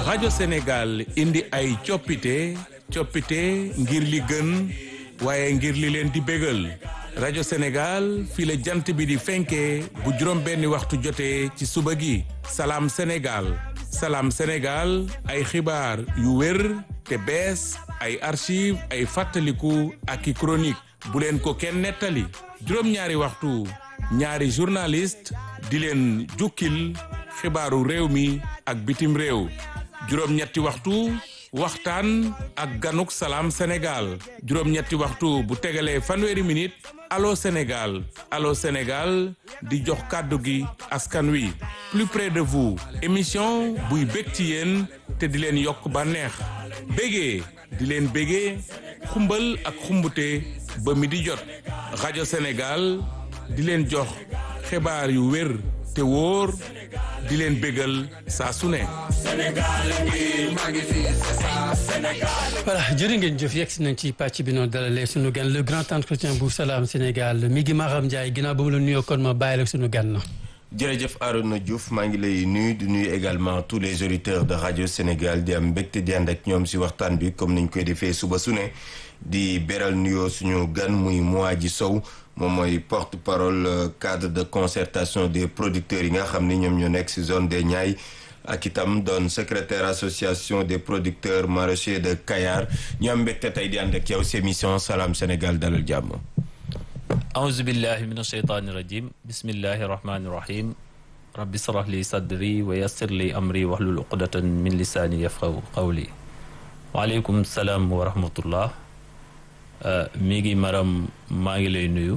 rajo Sénégal indi ay coppite coppite ngir li gën waaye ngir li leen di bégal rajo Sénégal fii la jant bi di fenkee bu juróom benni waxtu jotee ci suba gi salaam Sénégal salaam Sénégal ay xibaar yu wér te bees ay archive ay fàttaliku ak i chronique bu leen ko kenn nettali juróom-ñaari waxtu ñaari journaliste di leen jukkil xibaaru réew mi ak bitim réew juróom-ñetti waxtu waxtaan ak ganuk salaam Sénégal juróom-ñetti waxtu bu tegalee fanweeri minute allo Sénégal allo Sénégal di jox kàddu gi askan wi plus près de vous émission buy bég ci yéen te di leen yokk bànneex bégee di leen bégee xumbal ak xumbute ba mi di jot rajo Sénégal di leen jox xibaar yu wér te wóor di leen bégal saa su ne. voilà jërë ngeen jëf yegg si nañ ci pàcc bi noonu dalalee sunu gan le grand entretien bu Salam Sénégal mi ngi Maram Ndiaye ginnaaw ba mu la nuyoo kon ma bàyyi la sunu gan na. jërëjëf Arona Diouf maa ngi lay nuyu di nuyu également tous les auditeurs de radio Sénégal di am mbégte di ànd ak ñoom si waxtaan bi comme niñ koy defee suba su ne di beral nuyoo suñu gan muy Moadji Sow moom mooy porte parole cadre de concertation des producteurs yi nga xam ni ñoom ñoo nekk si zone des Niayes ak itam doon secrétaire association des producteurs maraîchers de Kayar ñu am mbégte tey di ànd ak yow si émission Salam Sénégal dalal jàmm. auzu billahi min asheytaani rajim bismillahi rahmaani rahim rabbi srah li sadri wa yassir li amri wahlul uqdatan min lisaani yafqahu qawli waaleykum salaam wa rahmatullah mi ngi maram maa ngi lay nuyu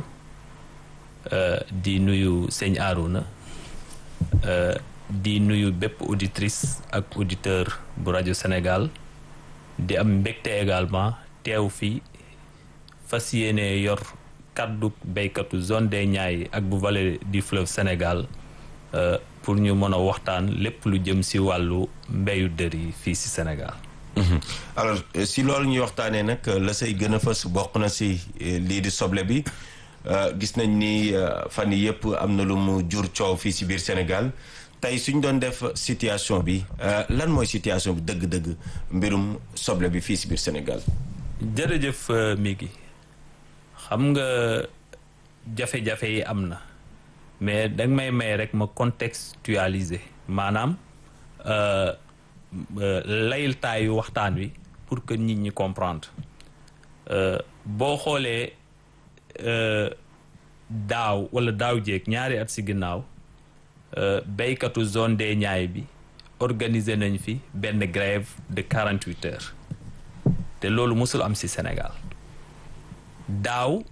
di nuyu sëñ Arouna di nuyu bépp auditrice ak auditeur bu rajo Sénégal di am mbégte également teew fi fas yéene yor kaddu béykatu zone des Niayes ak bu vallée du fleuve Sénégal pour ñu mën a waxtaan lépp lu jëm si wàllu mbéyu dër yi fii si Sénégal. alors si loolu ñuy waxtaanee nag la say gën a fës bokk na si lii di soble bi gis nañ ni fan yii yëpp am na lu mu jur coow fii si biir Sénégal tey suñ doon def situation bi lan mooy situation bi dëgg-dëgg mbirum soble bi fii si biir Sénégal. jërëjëf mi gi xam nga jafe-jafe yi am na mais danga may may rek ma contextualiser maanaam laytaayu waxtaan wi pour que nit ñi comprendre boo xoolee daaw wala daaw jéeg ñaari at si ginnaaw béykatu zone des Niayes bi organiser nañ fi benn grève de quarante huit heures te loolu mosul am si Sénégal daaw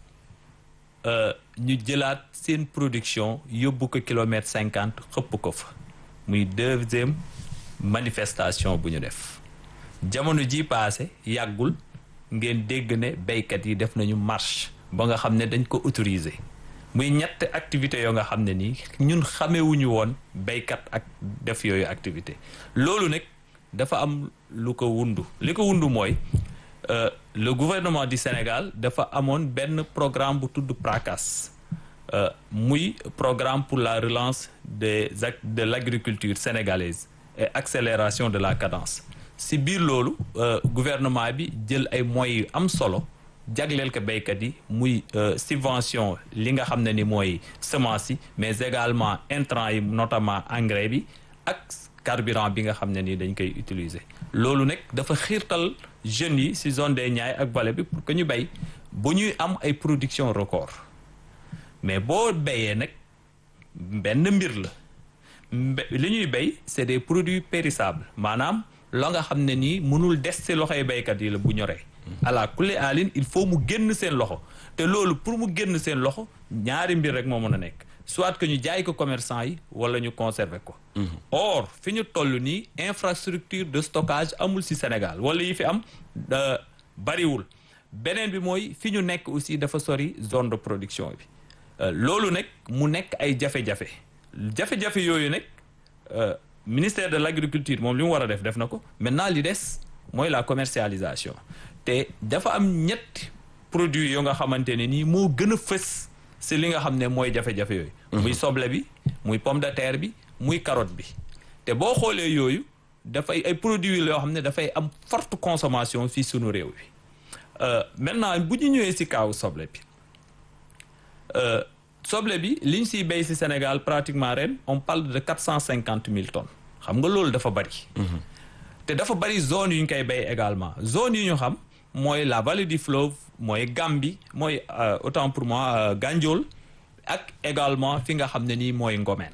ñu jëlaat seen production yóbbu ko kilomètre cinquante xëpp ko fa muy deuxième manifestation bu ñu def jamono ji paase yàggul ngeen dégg ne béykat yi def nañu marche ba nga xam ne dañ ko autoriser muy ñett activité yoo nga xam ne nii ñun xamewuñu woon béykat ak def yooyu activité loolu nag dafa am lu ko wundu li ko wundu mooy Euh, le gouvernement du Sénégal dafa amoon benn programme bu tudd PRACAS euh, muy programme pour la relance des de l'agriculture sénégalaise et accélération de la cadence si biir loolu euh, gouvernement bi jël ay moyens yu am solo jagleel ko béykat yi muy subvention li nga xam ne ni mooy semence yi mais également intrants yi notamment engrais bi ak carburant bi nga xam ne ni dañ koy utiliser loolu nag dafa xiirtal jeunes yi ci zone des Niayes ak vallée bi pour que ñu béy bu ñuy am ay production record mais boo béyee nag benn mbir la li ñuy béy c'est des produits périssables maanaam la nga xam ne nii mënul des ci loxoy béykat yi la bu ñoree ala kulli alin il faut mu génn seen loxo te loolu pour mu génn seen loxo ñaari mbir rek moo mën a nekk soit que ñu jaay ko commerçant yi wala ñu conserver ko or fi ñu toll nii infrastructure de stockage amul ci Sénégal wala yi fi am bariwul beneen bi mooy fi ñu nekk aussi dafa sori zone de production bi loolu nag mu nekk ay jafe-jafe jafe-jafe yooyu nag ministère de l'agriculture moom li mu war a def def na ko maintenant li des mooy la commercialisation te dafa am ñetti produits yoo nga xamante ne nii moo gën a fës si li nga xam ne mooy jafe-jafe yooyu muy soble bi muy pomme de terre bi muy carotte bi te boo xoolee yooyu dafay ay produits yoo xam ne dafay am forte consommation fii sunu réew bi maintenant bu ñu ñëwee si kaaw soble bi soble bi liñ siy béy si Sénégal pratiquement ren on parle de quatre cent cinquante mille tonnes xam nga loolu dafa bari. te dafa bari zone yu ñu koy béy également zone yu ñu xam mooy la vallée du fleuve mooy Gambie mooy autant pour moi Gandiol ak également fi nga xam ne nii mooy Ngomeen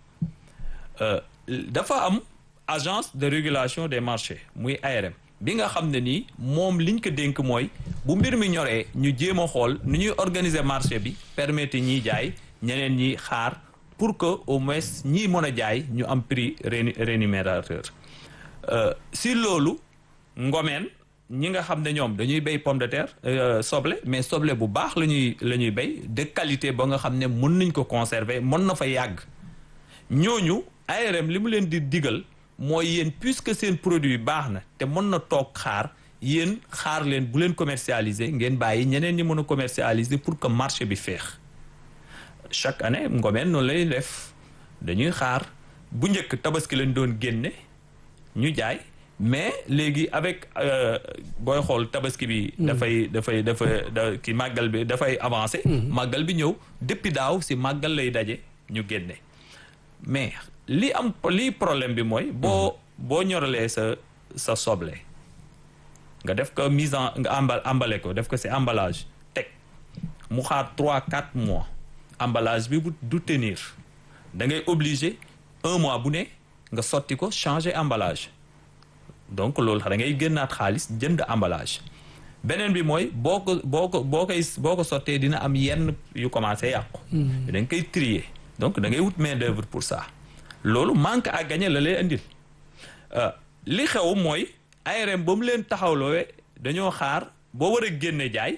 dafa am agence de régulation des marchés muy ARM bi nga xam ne nii moom liñ ko dénk mooy bu mbir mi ñoree ñu jéem a xool nu ñuy organiser marché bi permettre ñiy jaay ñeneen ñi xaar pour que au moins ñii mën a jaay ñu am prix rémunérateur si loolu ngomeen ñi nga xam ne ñoom dañuy béy pomme de terre soble mais soble bu baax la ñuy la ñuy béy de qualité ba nga xam ne mën nañ ko conserver mën na fa yàgg ñooñu ARM li mu leen di digal mooy yéen puisque seen produit baax na te mën na toog xaar yéen xaar leen bu leen commercialiser ngeen bàyyi ñeneen ñi mën a commercialiser pour que marché bi feex chaque année ngomeen noonu lay def dañuy xaar bu njëkk tabaski leen doon génne ñu jaay mais léegi avec booy xool tabaski bi. dafay dafay dafa da ki màggal bi dafay avancer. màggal bi ñëw depuis daaw si màggal lay daje ñu génne mais li am li problème bi mooy. boo boo ñoralee sa sa soble. nga def ko mise en nga embal emballé ko def ko si emballage teg mu xaar trois quatre mois emballage bi bu du tenir da ngay obligé un mois bu ne nga sotti ko changer emballage. donc loolu da ngay génnaat xaalis jënd emballage beneen bi mooy boo ko boo ko boo koy boo ko sottee dina am yenn yu commencé yàqu. da nga koy trier donc da ngay wut main d'œuvre pour ça. loolu manque à gagner la lay indil li xew mooy ARM ba mu leen taxawloowe dañoo xaar boo war a génne jaay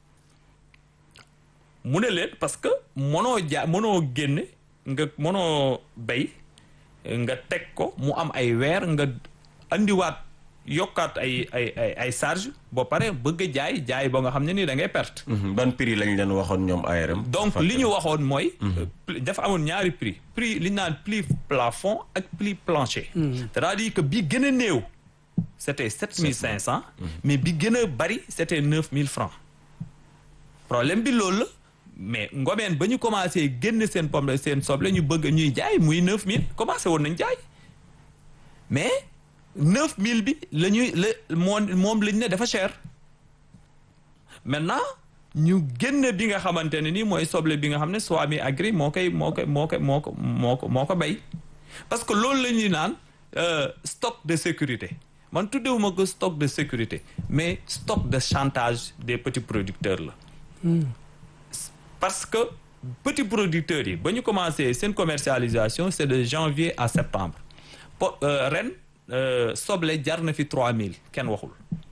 mu ne leen parce que mënoo jaay mënoo génne nga mënoo bay nga teg ko mu am ay weer nga. andiwaat yokkaat ay ay ay ay charge ba pare bëgg a jaay jaay ba nga xam ne ni da ngay perte. ban prix lañ leen waxoon ñoom ARM. donc li ñu waxoon mooy. dafa amoon ñaari prix prix li ñu naan prix plafond ak prix plancher. c'est-à-dire que bi gën a néew. c'était sept mille cinq cents. mais bi gën a bari c'était neuf mille francs. problème bi loolu la mais ngomeen ba ñu commencé génn seen pomme seen soble ñu bëgg ñuy jaay muy neuf mille commencé woon nañ jaay mais. neuf mille bi la ñuy la moom moom lañ ne dafa cher maintenant ñu génn bi nga xamante ne nii mooy soble bi nga xam ne Swami Agri moo koy moo koy moo koy moo ko moo ko moo ko béy parce que loolu la ñuy naan stock de sécurité man tuddewuma ko stock de sécurité mais stock de chantage des petits producteurs la parce que petits producteurs yi ba ñu commencé seen commercialisation c'est de janvier à septembre po ren soble jar na fi 3000 kenn waxul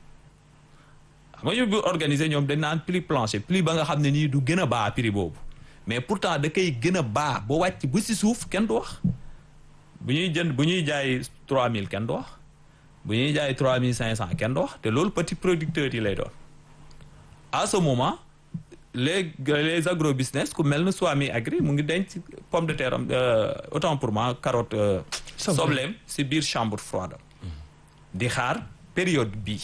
xam nga ñu bu organiser ñoom dañ naan prix plancher prix ba nga xam ne nii du gën a baa prix boobu mais pourtant da koy gën a baa ba wàcc bu si suuf kenn du wax bu ñuy jënd bu ñuy jaay 3000 kenn du wax bu ñuy jaay 3500 kenn du wax te loolu petit producteurs yi lay doon à ce moment les les agro business ku mel na Swami Agri mu ngi denc pomme de terre am autant pour moi carotte sobleem si biir chambre froide di xaar période bii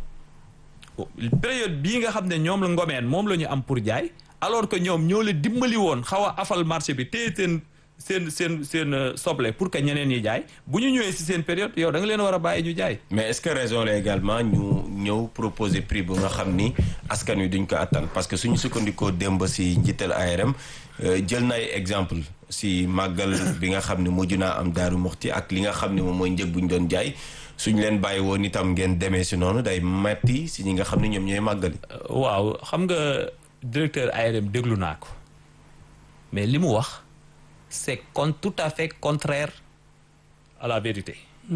période bii nga xam ne ñoom la ngomeen moom la ñu am pour jaay alors que ñoom ñoo la dimbali woon xaw a afal marché bi téye seen seen seen seen soble pour que ñeneen ñi jaay bu ñu ñëwee si seen période yow da nga leen war a bàyyi ñu jaay mais est-ce que raison la également ñu ñëw proposer prix bu nga xam ni askan wi duñ ko attan parce que suñu sukkandikoo démb si njiital ARM jël na ay exemple si màggal bi nga xam ne mujj naa am daaru muxti ak li nga xam ne moom mooy njëg bu ñu doon jaay suñ leen bàyyi woon itam ngeen demee si noonu day metti si ñi nga xam ne ñoom ñooy màggali. waaw xam nga directeur ARM déglu naa ko mais li mu wax c'est con tout à fait contraire à la vérité.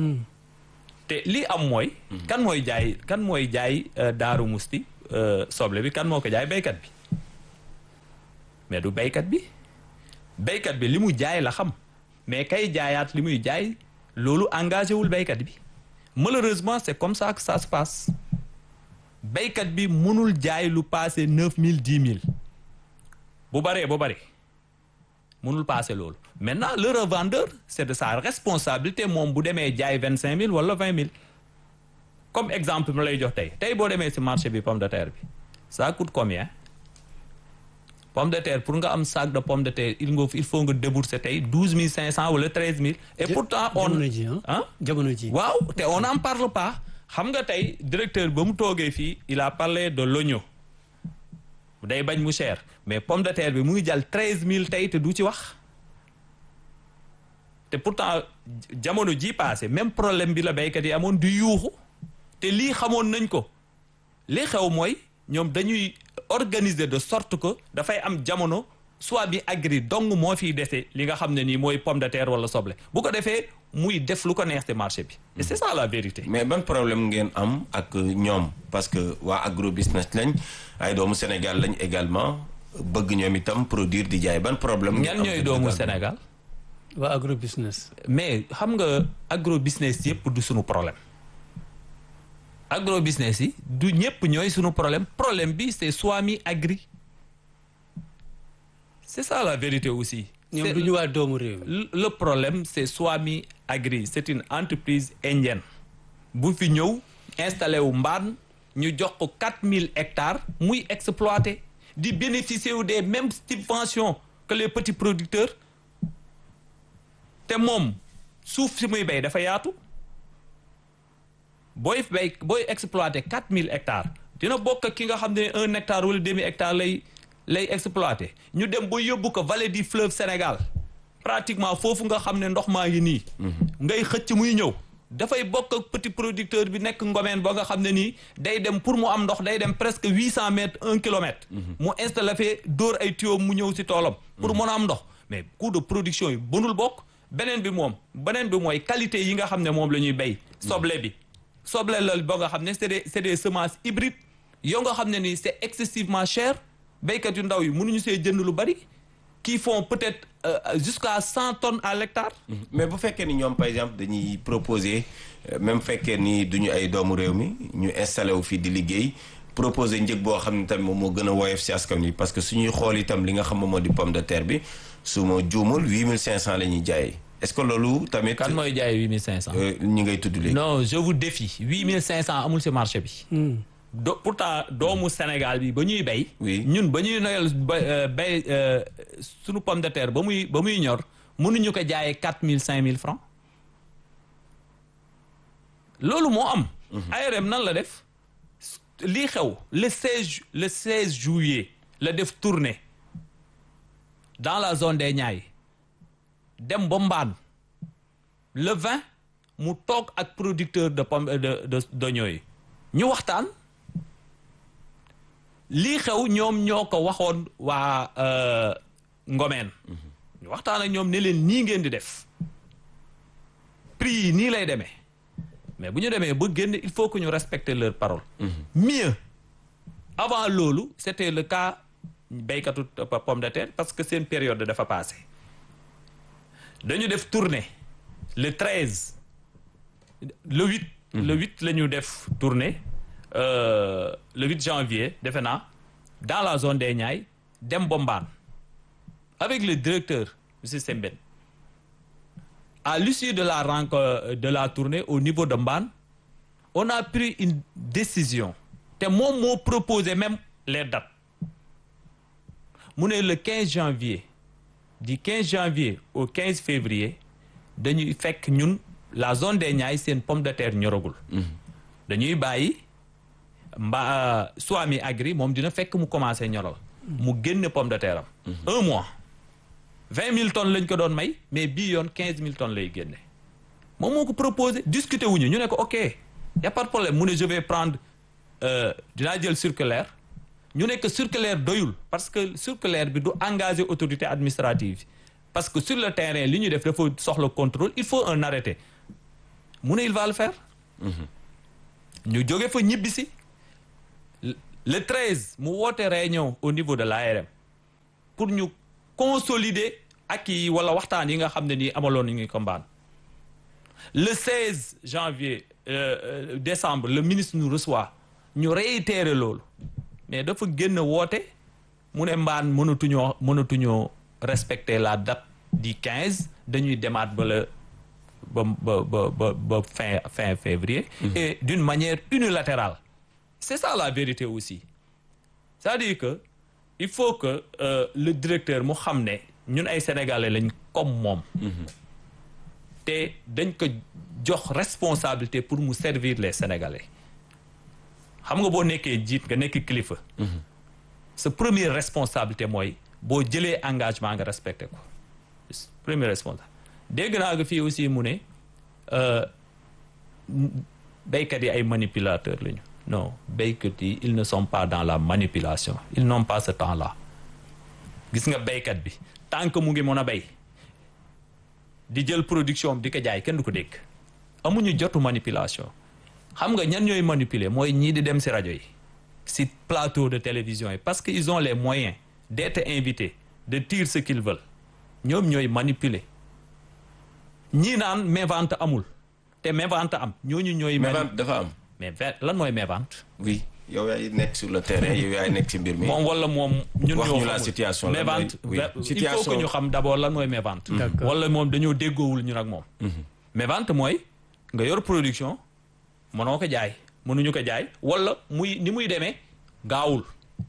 te li am mooy. kan mooy jaay kan mooy jaay daaru musti soble bi kan moo ko jaay béykat bi mais du béykat bi béykat bi li mu jaay la xam mais kay jaayaat li muy jaay loolu engagé wul béykat bi malheureusement c'est comme ça que ça se passe béykat bi mënul jaay lu passé neuf mille dix mille bu baree bu bari mënul passé loolu maintenant le revendeur c'est de sa responsabilité moom bu demee jaay vingt cinq mille wala vingt mille comme exemple ma lay jox tey tey boo demee ci marché bi pomme de terre bi ça coûte combien pomme de terre pour nga am sac de pomme de terre il nga il faut nga débourser tey douze mille cinq cent wala treize mille et pourtant on jamono ji ah jamono ji waaw te on n'en parle pas xam nga tey directeur ba mu toogee fii il a parlé de l'oignon day bañ mu cher mais pomme de terre bi mu ngi jàll treize mille tey te du ci wax te pourtant jamono ji passé même problème bi la béykat yi amoon du yuuxu te lii xamoon nañ ko li xew mooy ñoom dañuy organiser de sorte que dafay am jamono soit bi agri dong moo fiy dese li nga xam ne nii mooy pomme de terre wala soble bu ko defee muy def lu ko neex ci marché bi et c'est ça la vérité mais ban problème ngeen am ak ñoom parce que waa agro business lañ ay doomu Sénégal lañ également bëgg ñoom itam produire di jaay ban problème. ñan ñooy doomu Sénégal waa agro business mais xam nga agro business yëpp du sunu problème agro business yi du ñëpp ñooy sunu problème problème bi c'est Swami Agri c'est ça la vérité aussi. ñoom C'est- du ñu waa doomu réew mi le le problème c'est Swami Agri c'est une entreprise indienne bu fi ñëw installé wu mbaan ñu jox ko 4000 hectares muy exploiter di bénéficier wu des mêmes subventions que les petits producteurs te moom suuf si muy béy dafa yaatu booy béy booy exploiter 4000 hectares dina bokk ak ki nga xam ne un hectare wala demi hectare lay lay exploiter ñu dem ba yóbbu ko vallée du fleuve Sénégal pratiquement foofu nga xam ne ndox maa ngi nii. ngay xëcc muy ñëw. dafay bokk ak petit producteur bi nekk ngomeen ba nga xam ne nii day dem pour mu am ndox day dem presque huit cent mètres un kilomètre. mu installé fee dóor ay tuyaux mu ñëw ci toolam. pour mën a am ndox mais coût de production yi bënul bokk. beneen bi moom beneen bi mooy qualité yi nga xam ne moom la ñuy béy. soble bi soble la ba nga xam ne c'est des c'est des semences hybrides yoo nga xam ne nii c'est excessivement cher béykat yu ndaw yi mënuñu see jënd lu bari. qui font peut-être euh, jusqu'à cent tonnes à l'hectare. mais bu fekkee ni ñoom par exemple dañuy proposer euh, même fekkee ni duñu ay doomu réew mi ñu installé wu fii di liggéey proposer njëg boo xam ne tamit moom moo gën a woyof si askan wi parce que suñuy xool itam li nga xam moom moo di pomme de terre bi su ma juumul huit mille cinq cent la ñuy jaayee est-ce que loolu tamit. kan mooy jaay huit mille cinq cent. ñi ngay tudd léegi. non je vous défie huit mille cinq cent amul ci marché bi. do pourtant doomu Sénégal bi ba ñuy béy. Oui. ñun ba ñuy noyal ba béy sunu pomme de terre ba muy ba muy ñor mënuñu ko jaayee quatre mille cinq mille francs loolu moo am. ARM nan la def lii xew le 16 le 16 juillet la def tournée dans la zone des Niayes dem ba Mbaan le 20 mu toog ak producteur de pomme de de d'oignon yi ñu waxtaan lii xew ñoom ñoo ko waxoon waa euh, Ngomeen ñu waxtaan ak ñoom ne leen nii ngeen di def prix yi nii lay demee mais bu ñu demee ba génn il faut que ñu respecter leur parole mieux avant loolu c'était le cas béykatu pomme de terre parce que seen période dafa passé dañu def tournée le 13 le 8 le 8 la ñu def tournée euh, le 8 janvier defe naa dans la zone des Niayes dem Bombaan avec le directeur monsieur Sembène à l'issue de la rencontre de la tournée au niveau de Mbane on a pris une décision te moom moo proposé même les dates mu ne le 15 janvier du 15 janvier au 15 février dañuy fekk ñun la zone des Niayes seen pomme de terre ñoragul dañuy bàyyi mba Swami Agri moom dina fekk mu commencé ñoral mu génne pomme de terre am un mois vingt mille tonnes lañ ko doon may mais bii yoon quinze mille tonnes lay génne moom moo ko proposé discuter wuñu ñu ne ko ok y a pas de problème mu ne je vais prendre euh, dinaa jël circulaire ñu ne que circulaire doyul parce que circulaire bi du engager autorité administrative parce que sur le terrain li ñu def dafa soxla contrôle il faut un arrêté mu ne il va le faire ñu jóge fa ñibbisi le 13 mu woote réunion au niveau de l'ARM pour ñu consolider ak yi wala waxtaan yi nga xam ne nii amaloon nañu ko mbaan le 16 janvier euh, euh, décembre le ministre nous reçoit ñu réitérer loolu mais dafa génn woote mu ne mbaan mënatuñoo mënatuñoo respecter la date di 15 dañuy demaat ba la ba ba ba ba ba fin fin février. et d'une manière unilatérale. c'est ça la vérité aussi c'est-à-dire que il faut que euh, le directeur mu xam ne ñun ay sénégalais lañ comme moom. te dañ ko jox responsabilité pour mu servir les sénégalais xam nga boo nekkee jiit nga nekk kilifa. sa première responsabilité mooy boo jëlee engagement nga respecté ko première responsable dégg naa nga fii aussi mu ne béykat yi ay manipulateurs lañu non béykat yi ils ne sont pas dans la manipulation ils n'ont pas ce temps-là gis nga béykat bi tant que mu ngi mën a béy di jël production di ko jaay kenn du ko dégg amuñu jotu manipulation xam nga ñan ñooy manipuler mooy ñii di dem ci rajo yi ci plateau de télévision yi parce que ils ont les moyens d'être invités de dire ce qu'ils veulent ñoom ñooy manipuler ñii naan mévente amul te mévente am ñooñu ñooy. mévente dafa am. mais lan mooy mévente. oui yow yaay nekk sur le terrain yow yaay nekk ci mbir mi. moom wala moom. ñun wax ñoo ñu la xamul. situation la mévente oui il faut situation que ñu xam d'abord lan mooy mévente. D'accord. wala moom dañoo déggoowul ñun ak moom. mévente mooy nga yor production mënoo ko jaay mënuñu ko jaay wala muy ni muy demee gaawul.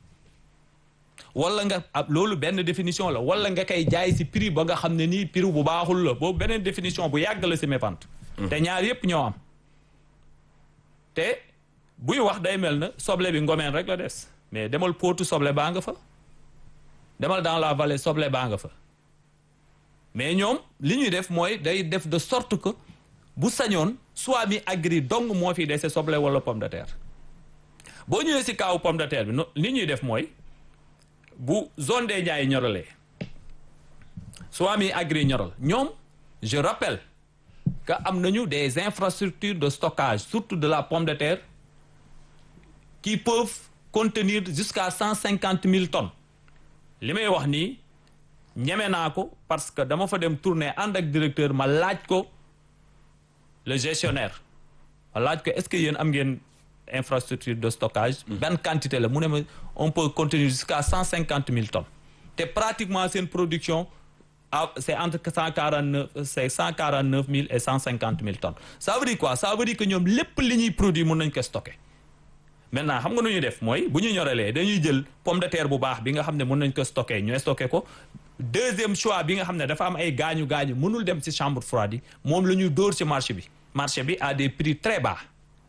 wala nga ab loolu benn définition la wala nga koy jaay ci prix ba nga xam ne nii prix bu baaxul la boobu beneen définition bu yàgg la ci mévente. te ñaar yépp ñoo am. te buy wax day mel na soble bi ngomeen rek la des mais demal pootu soble baa nga fa demal dans la vallée soble baa nga fa mais ñoom li ñuy def mooy day def de sorte que bu sañoon soit mi agri dong moo fi dese soble wala pomme de terre boo ñëwee ci kaawu pomme de terre bi no li ñuy def mooy bu zone des Niayes ñoralee soit mi agri ñoral ñoom je rappelle que am nañu des infrastructures de stockage surtout de la pomme de terre qui peuvent contenir jusqu'à cent cinquante mille tonnes li may wax nii ñeme naa ko parce que dama fa dem tourner ànd ak directeur ma laaj ko le gestionnaire ma laaj ko est-ce que yéen am ngeen infrastructure de stockage benn quantité la mu ne ma on peut contenir jusqu'à cent cinquante mille tonnes te pratiquement seen production ah c'est entre cent quarante neuf c'est cent quarante neuf mille et cent cinquante mille tonnes ça veut dire quoi ça veut dire que ñoom lépp li ñuy produit mën nañ ko stocker maintenant xam nga nu ñuy def mooy bu ñu ñoralee dañuy jël pomme de terre bu baax bi nga xam ne mën nañ ko stocker ñu stocker ko deuxième choix bi nga xam ne dafa am ay gaañu gaañu mënul dem ci chambre froide yi moom la ñuy dóor ci marché bi marché bi à des prix très bas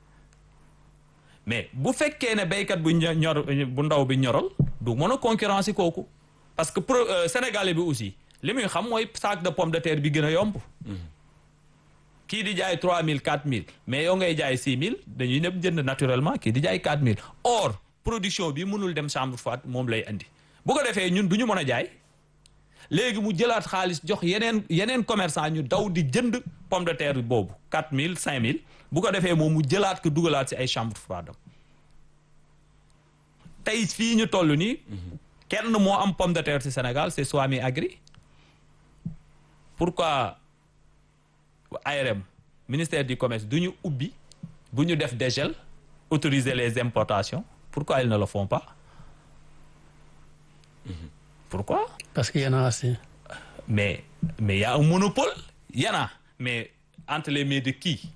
mais bu fekkee ne béykat bu ño- ñor bu ndaw bi ñoral du mën a concurrencer kooku parce que pro euh, sénégalais bi aussi li muy xam mooy sac de pomme de terre bi gën a yomb. kii di jaay 3000 4000 mais yow ngay jaay 6000 dañuy ñëpp jënd naturellement kii di jaay 4000 or production bi mënul dem chambre froide moom lay andi bu ko defee ñun du ñu mën a jaay léegi mu jëlaat xaalis jox yeneen yeneen commerçant ñu daw di jënd pomme de terre boobu 4000 5000 bu ko defee moom mu jëlaat ko dugalaat ci ay chambre froide am tey fii ñu toll nii. kenn moo am pomme de terre ci Sénégal c'est Swami Agri pourquoi ARM ministère du commerce du ñu ubbi bu ñu def dégel autoriser les importations pourquoi ils ne le font pas pourquoi parce que y en a assez. mais mais y a un monopole y en a mais entre les mains de qui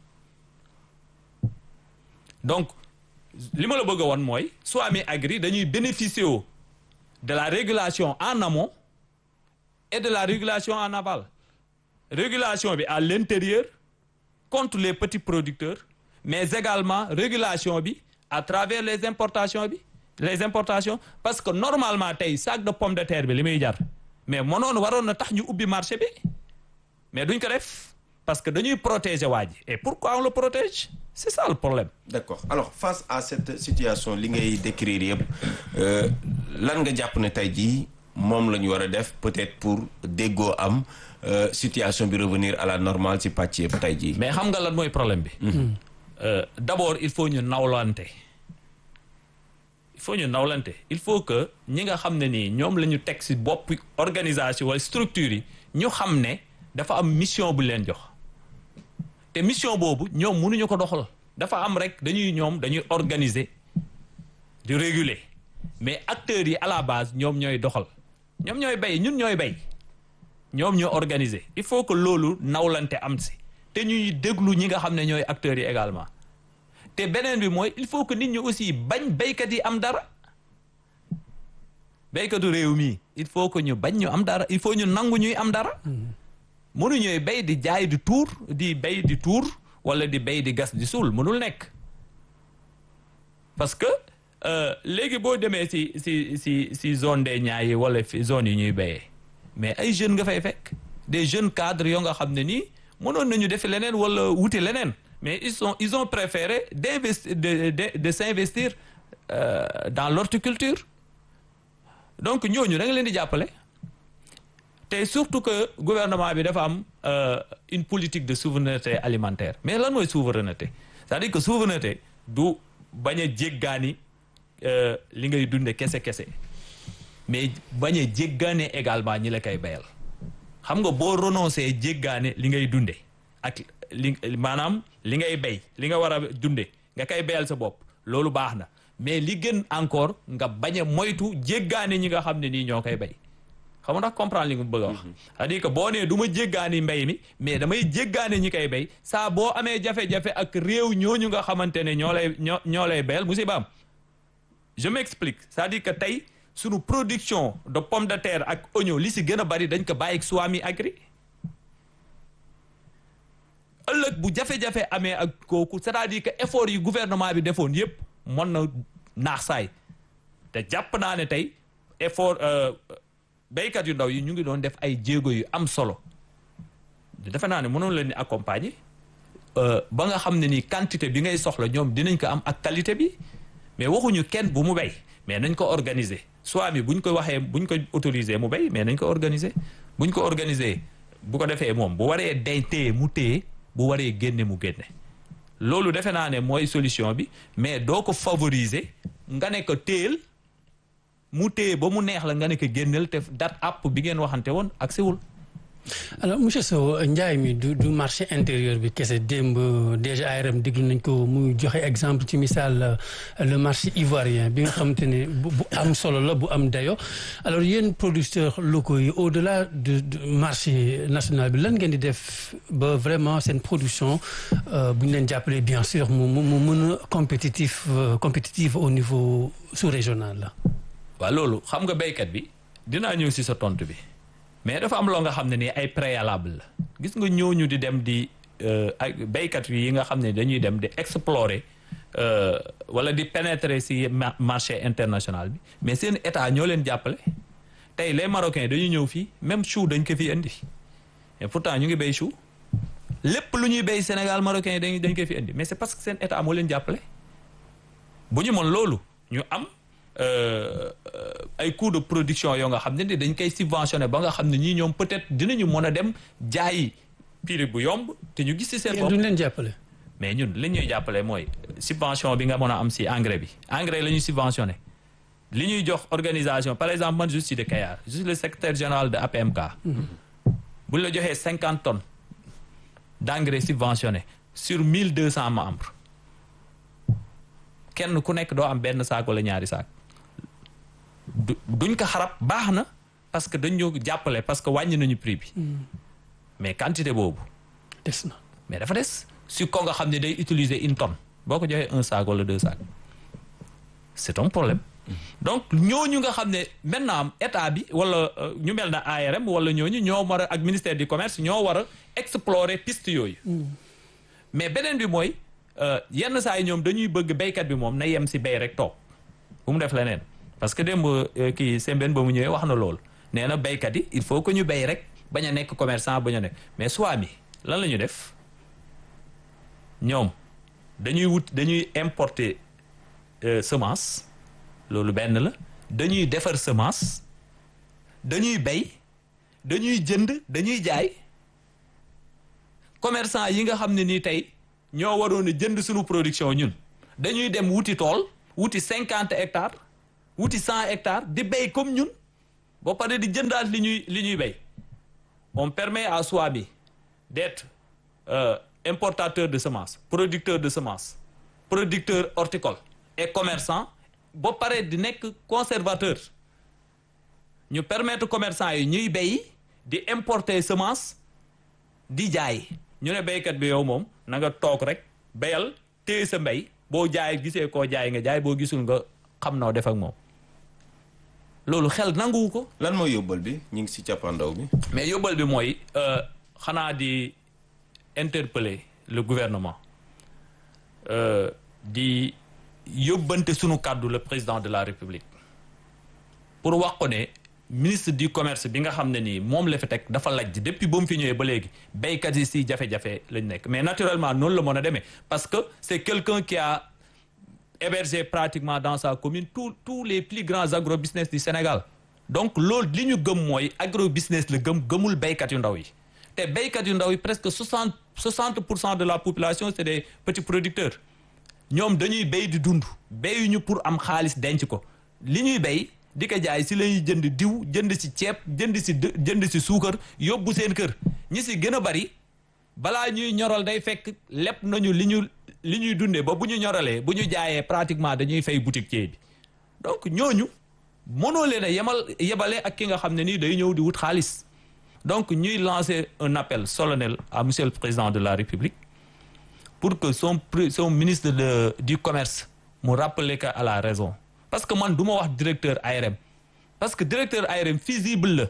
donc li ma la bëgg a woon mooy Swami Agri dañuy bénéficier wu de la régulation en amont et de la régulation en aval régulation bi à l'intérieur contre les petits producteurs mais également régulation bi à travers les importations bi les importations parce que normalement tey sac de pomme de terre bi li muy jar mais mënoon waroon na tax ñu ubbi marché bi mais duñ ko def parce que dañuy protéger waa ji et pourquoi on le protège c'est ça le problème d'accord alors face à cette situation li ngay décrire yëpp euh, lan nga jàpp ne tey jii moom la ñu war a def peut-être pour déggoo am euh, situation bi revenir à la normale ci pàcc yëpp tey jii. mais xam nga lan mooy problème bi Euh, d'abord il faut ñu nawlante il faut ñu nawlante il faut que ñi nga xam ne nii ñoom la ñu teg ci bopp organisation wala structure yi ñu xam ne dafa am mission bu leen jox te mission boobu ñoom mënuñu ko doxal dafa am rek dañuy ñoom dañuy organiser di réguler mais acteurs yi à la base ñoom ñooy doxal ñoom ñooy bay ñun ñooy bay ñoom ñoo organiser il faut que loolu nawlante am si te ñuy déglu ñi nga xam ne ñooy acteurs yi également te beneen bi mooy il faut que nit ñi aussi bañ béykat yi am dara béykatu réew mi il faut que ñu bañ ñu am dara il faut ñu nangu ñuy am dara mënuñooy béy di jaay di tuur di béy di tuur wala di béy di gas di suul mënul nekk parce que léegi boo demee si si si si zone des Niayes yi wala fi zone yi ñuy béyee mais ay jeunes nga fay fekk des jeunes cadres yoo nga xam ne nii mënoon nañu defi leneen wala wuti leneen mais ils sont ils ont préféré d'investir de de de s'investir euh, dans l'horticulture donc ñooñu da nga leen di jàppale te surtout que gouvernement bi dafa am euh, une politique de souveraineté alimentaire mais lan mooy souveraineté c'est-à-dire que souveraineté du bañ a jéggaani euh, li ngay dunde kese kese mais bañ a jéggaane également ñi la koy bayal xam nga boo renoncé jéggaane li ngay dunde ak li maanaam li ngay bay li nga war a dunde nga koy bayal sa bopp loolu baax na mais li gën encore nga bañ a moytu jéggaane ñi nga xam ne nii ñoo koy bay xam nga ndax comprendre li nga bëgg a wax c'est-à-dire que boo nee du ma jéggaani mbay mi mais damay jéggaane ñi koy bay saa boo amee jafe-jafe ak réew ñooñu nga xamante ne ñoo lay ñoo ñoo lay bayal musibaam je m'explique c'est-à-dire que tey sunu production de pomme de terre ak oignon li si gën a bari dañ ko bàyyi ak Swami Agri ëllëg bu jafe-jafe amee ak kooku c'est-à-dire que effort yi gouvernement bi defoon yépp mën na naax saay te jàpp naa ne tey effort béykat yu ndaw yi ñu ngi doon def ay jéego yu am solo defe naa ne mënoon leen ni accompagner ba nga xam ne ni quantité bi ngay soxla ñoom dinañ ko am ak qualité bi mais waxuñu kenn bu mu béy mais nañ ko organiser soit mi buñ ko waxee buñ ko autoriser mu béy mais nañ ko organiser buñ ko organiser bu ko defee moom bu waree day téye mu téye bu waree génne mu génne loolu defe naa ne mooy solution bi mais doo ko favoriser nga ne ko téel mu téye ba mu neex la nga ne ko génneel te date app bi ngeen waxante woon ak siwul alors monsieur Sow njaay mi du du marché intérieur bi kese démb déjà ARM déglu nañ ko muy joxe exemple ci misaal le marché ivoirien bi nga xamante ne bu am solo la bu am dayo alors yéen producteurs locaux yi au-delà de marché national bi lan ngeen di def ba vraiment seen production bu ñu leen jàppalee bien sûr mu mu mën a compétitif compétitive au niveau sous-régional la. waaw loolu xam nga béykat bi dinaa ñëw si sa tontu bi. mais dafa am loo nga xam ne nii ay préalable la gis nga ñooñu di dem di ay béykat yi nga xam ne dañuy dem di explorer wala di pénétrer ci marché international bi mais seen état ñoo leen jàppale tey les marocains dañuy ñëw fii même chou dañ ko fi indi et pourtant ñu ngi béy chou lépp lu ñuy béy Sénégal marocains yi dañ dañ ko fi indi mais c'est parce que seen état moo leen jàppale bu ñu mën loolu ñu am ay coûts de production yoo nga xam ne dañ koy subventionné ba nga xam ne ñii ñoom peut-être dinañu mën a dem jaayi prix bu yomb te ñu gis ci seen bopp duñ leen jàppale. mais ñun li ñuy jàppale mooy subvention bi nga mën a am ci engrais bi engrais la ñuy subventionné li ñuy jox organisation par exemple man je suis de Kayar je suis le secrétaire général de APMK. bu ñu la joxee cinquante tonnes d'engrais subventionné sur mille deux cents membres kenn ku nekk doo am benn saak wala ñaari saak. duñ ko xarab baax na parce que dañ ñoo jàppale parce que wàññi nañu prix bi mais quantité boobu des na mais dafa des si ko nga xam ne day utiliser une tonne boo ko joxee un sac wala deux sacs c'est un problème donc ñooñu nga xam ne maintenant état bi wala ñu mel na ARM wala ñooñu ñoo war a ak ministère du commerce ñoo war a explorer piste yooyu mais beneen bi mooy yenn saa yi ñoom dañuy bëgg béykat bi moom na yem si béy rek toog bu mu def leneen parce que démb kii Sembène ba mu ñëwee wax na loolu nee na béykat yi il faut que ñu béy rek bañ a nekk commerçant bañ a nekk mais soit mi lan la ñu def ñoom dañuy wut dañuy importer semence loolu benn la dañuy defar semence dañuy béy dañuy jënd dañuy jaay commerçant yi nga xam ne nii tey ñoo waroon a jënd suñu production ñun dañuy dem wuti tool wuti cinquante hectares wuti cent hectares di béy comme ñun ba pare di jëndaat li ñuy li ñuy béy on permet à Swami d'être euh, importateur de semences producteur de semences producteur horticole et commerçant ba pare di nekk conservateur ñu permettre commerçant yi ñuy béy di importer semence di jaay ñu ne béykat bi yow moom na nga toog rek béyal téye sa mbéy boo jaay gisee koo jaay nga jaay boo gisul nga xam noo def ak moom loolu xel nanguwu ko lan mooy yóbbal bi ñu ngi si cappaandaw bi. mais yóbbal bi mooy euh, xanaa di interpeller le gouvernement euh, di yóbbante sunu kàddu le président de la république pour wax ko ne ministre du commerce bi nga xam ne nii moom la fi teg dafa lajj depuis ba mu fi ñëwee ba léegi béykat yi si jafe-jafe lañ nekk mais naturellement noonu la mën a demee parce que c'est quelqu'un qui a hébergé pratiquement dans sa commune tous tous les plus grands agrobusiness du Sénégal donc loolu li ñu gëm mooy agrobusiness la gëm gëmul béykat yu ndaw yi te béykat yu ndaw yi presque soixante soixante pour cent de la population c'est des petits producteurs ñoom dañuy béy di dund béyuñu pour am xaalis denc ko li ñuy béy di ko jaay si lañuy jënd diw jënd si ceeb jënd si dë- jënd si suukar yóbbu seen kër ñi si gën a bari balaa ñuy ñoral day fekk lépp nañu li ñu li ñuy dundee ba bu ñu ñoralee bu ñu jaayee pratiquement dañuy fay boutiquier bi donc ñooñu mënoo leen a yemal yebale ak ki nga xam ne nii day ñëw di wut xaalis donc ñuy lancer un appel solennel à monsieur le président de la République pour que son pri- son ministre de du commerce mu rappeler que à la raison parce que man du ma wax directeur ARM parce que directeur ARM fusible la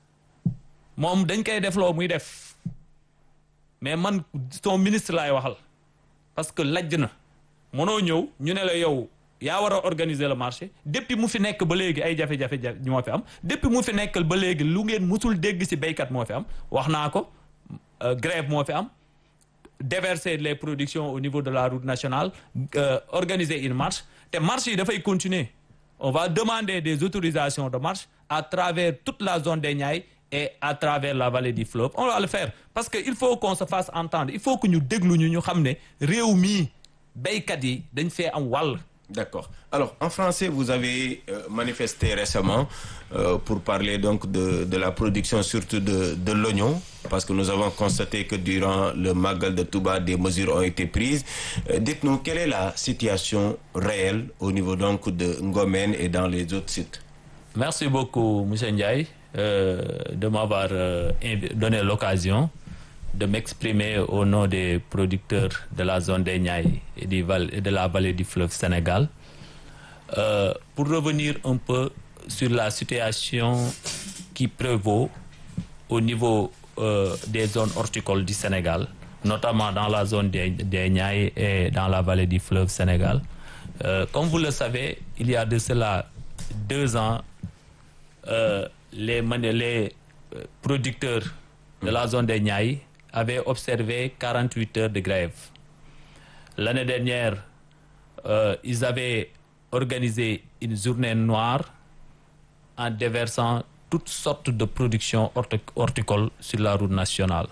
moom dañ koy def loo muy def mais man son ministre laay waxal parce que lajj na mënoo ñëw ñu ne la yow yaa war a organiser le marché depuis mu fi nekk ba léegi ay jafe-jafe ja ñoo fi am depuis mu fi nekkal ba léegi lu ngeen musul dégg ci béykat moo fi am wax naa ko euh, grève moo fi am déverser les productions au niveau de la route nationale euh, organiser une marche te marche yi dafay continuer on va demander des autorisations de marche à travers toute la zone des Niayes et à travers la vallée du fleuve on va le faire parce que il faut qu'on se fasse entendre il faut que ñu déglu ñu ñu xam ne réew mii béykat yi dañ fee am wàll D'accord. Alors, en français, vous avez euh, manifesté récemment euh, pour parler donc de, de la production surtout de, de l'oignon, parce que nous avons constaté que durant le Magal de Touba, des mesures ont été prises. Euh, Dites-nous, quelle est la situation réelle au niveau donc de Ngomen et dans les autres sites Merci beaucoup, M. Ndiaye, euh, de m'avoir euh, invi- donné l'occasion de m'exprimer au nom des producteurs de la zone des Niayes et, du val- et de la vallée du fleuve Sénégal. Euh, pour revenir un peu sur la situation qui prévaut au niveau euh, des zones horticoles du Sénégal, notamment dans la zone des, des Niayes et dans la vallée du fleuve Sénégal. Euh, comme vous le savez, il y a de cela deux ans, euh, les, mani- les euh, producteurs de la zone des Niayes avaient observé 48 heures de grève. L'année dernière, euh, ils avaient organisé une journée noire en déversant toutes sortes de productions horti- horticoles sur la route nationale.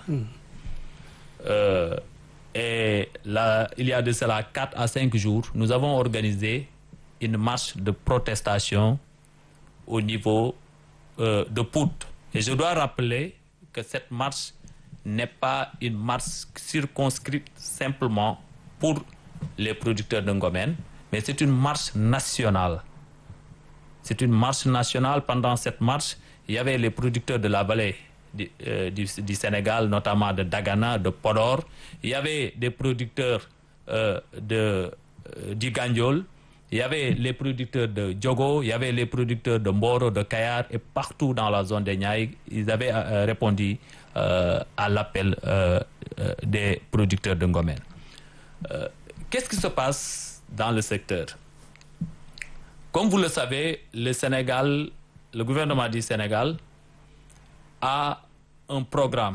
Euh, et là, il y a de cela 4 à 5 jours, nous avons organisé une marche de protestation au niveau euh, de Pout. Et je dois rappeler que cette marche n'est pas une marche circonscrite simplement pour les producteurs de Ngomen, mais c'est une marche nationale. C'est une marche nationale. Pendant cette marche, il y avait les producteurs de la vallée du, euh, du- du Sénégal, notamment de Dagana, de Podor. Il y avait des producteurs euh, de, euh, du Gandiol. Il y avait les producteurs de Djogo, il y avait les producteurs de Mboro, de Kayar, et partout dans la zone des Niayes, ils avaient euh, répondu euh, à l'appel euh, euh, des producteurs de Ngomen. Euh, Qu'est-ce qui se passe dans le secteur Comme vous le savez, le Sénégal, le gouvernement du Sénégal a un programme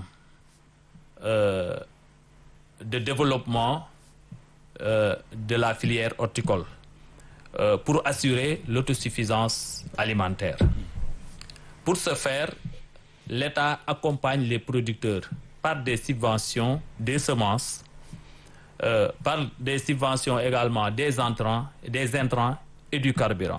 euh, de développement euh, de la filière horticole euh, pour assurer l'autosuffisance alimentaire. Pour ce faire, l'État accompagne les producteurs par des subventions, des semences, euh, par des subventions également des entrants, des intrants et du carburant.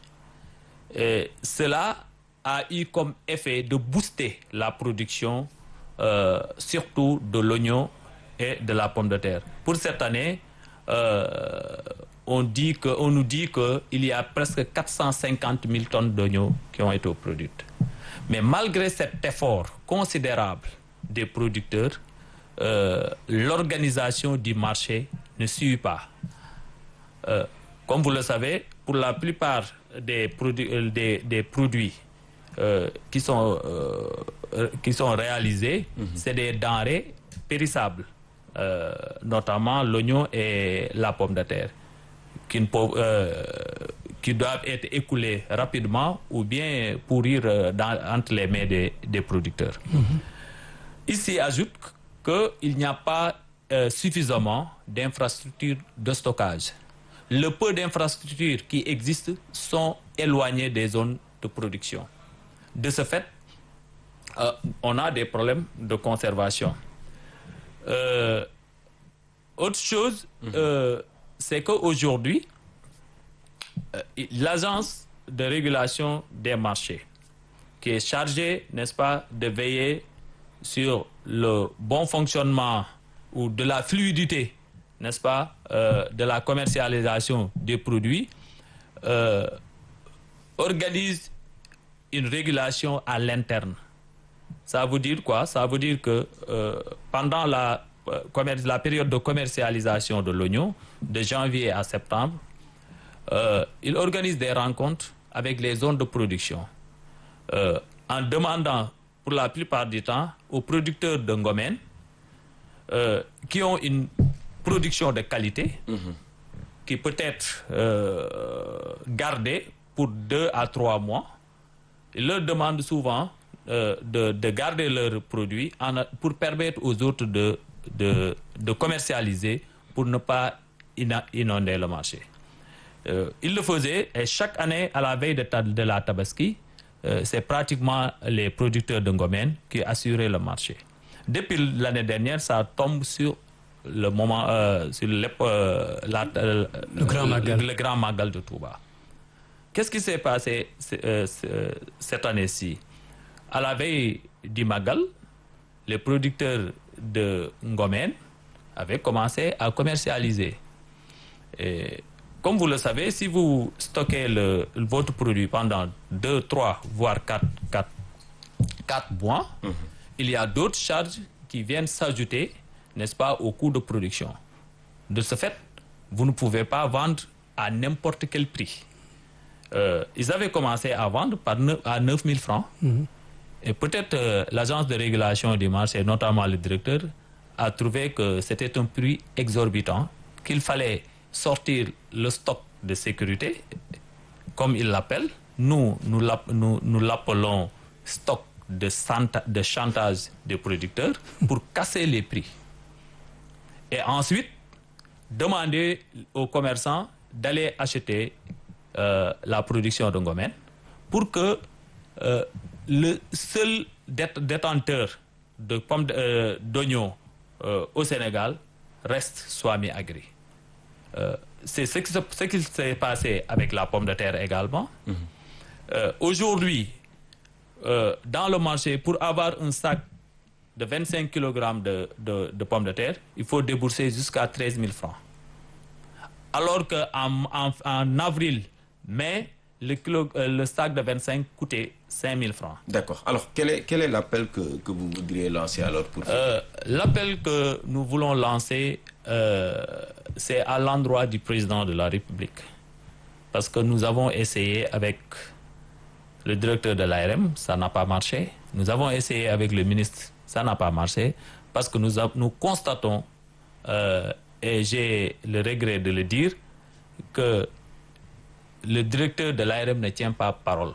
Et cela a eu comme effet de booster la production, euh, surtout de l'oignon et de la pomme de terre. Pour cette année, euh, on, dit que, on nous dit qu'il y a presque 450 000 tonnes d'oignons qui ont été produites. Mais malgré cet effort considérable des producteurs, euh, l'organisation du marché ne suit pas. Euh, comme vous le savez, pour la plupart des, produ- euh, des, des produits euh, qui, sont, euh, euh, qui sont réalisés, c'est des denrées périssables, euh, notamment l'oignon et la pomme de terre, qui, ne peuvent, euh, qui doivent être écoulées rapidement ou bien pourrir euh, dans- entre les mains des, des producteurs. Ici, ajoute qu'il n'y a pas euh, suffisamment d'infrastructures de stockage. Le peu d'infrastructures qui existent sont éloignées des zones de production. De ce fait, euh, on a des problèmes de conservation. Euh, autre chose, euh, c'est qu'aujourd'hui, euh, l'agence de régulation des marchés, qui est chargée, n'est-ce pas, de veiller sur le bon fonctionnement ou de la fluidité, n'est-ce pas, euh, de la commercialisation des produits, euh, organise une régulation à l'interne. Ça veut dire quoi Ça veut dire que euh, pendant la, euh, commer- la période de commercialisation de l'oignon, de janvier à septembre, euh, il organise des rencontres avec les zones de production euh, en demandant pour la plupart du temps aux producteurs de Ngomen euh, qui ont une production de qualité qui peut être euh, gardée pour deux à trois mois. Il leur demande souvent euh, de, de garder leurs produits en- pour permettre aux autres de, de, de commercialiser pour ne pas ina- inonder le marché. Euh, il le faisait et chaque année, à la veille de, ta- de la Tabaski, euh, c'est pratiquement les producteurs de Ngomen qui assuraient le marché. Depuis l'année dernière, ça tombe sur le moment, euh, sur l'ép- euh, la- euh, Le Grand Magal. le Grand Magal de Touba. Qu'est-ce qui s'est passé c- euh, c- euh, cette année-ci À la veille du Magal, les producteurs de Ngomen avaient commencé à commercialiser. Et comme vous le savez, si vous stockez le- votre produit pendant 2, 3, voire 4, 4, 4 mois, il y a d'autres charges qui viennent s'ajouter, n'est-ce pas, au coût de production. De ce fait, vous ne pouvez pas vendre à n'importe quel prix. Euh, ils avaient commencé à vendre par neuf- à 9 000 francs. Et peut-être euh, l'agence de régulation du marché, notamment le directeur, a trouvé que c'était un prix exorbitant, qu'il fallait sortir le stock de sécurité, comme il l'appelle. Nous, nous l'app- nous- nous l'appelons stock de, santa- de chantage des producteurs pour casser les prix. Et ensuite, demander aux commerçants d'aller acheter euh, la production de Ngomen pour que euh, le seul dét- détenteur de pommes de- euh, d'oignons euh, au Sénégal reste Swami Agri. Euh, c'est ce qui se- ce qui s'est passé avec la pomme de terre également. Euh, Aujourd'hui, euh, dans le marché, pour avoir un sac de 25 kg de, de, de pommes de terre, il faut débourser jusqu'à 13 000 francs. Alors qu'en en, en avril, mai, le, kilo, euh, le sac de 25 coûtait 5 000 francs. D'accord. Alors, quel est, quel est l'appel que, que vous voudriez lancer alors pour Euh, L'appel que nous voulons lancer, euh, c'est à l'endroit du président de la République. Parce que nous avons essayé avec le directeur de l'ARM, ça n'a pas marché. Nous avons essayé avec le ministre, ça n'a pas marché. Parce que nous, a- nous constatons, euh, et j'ai le regret de le dire, que le directeur de l'ARM ne tient pas parole.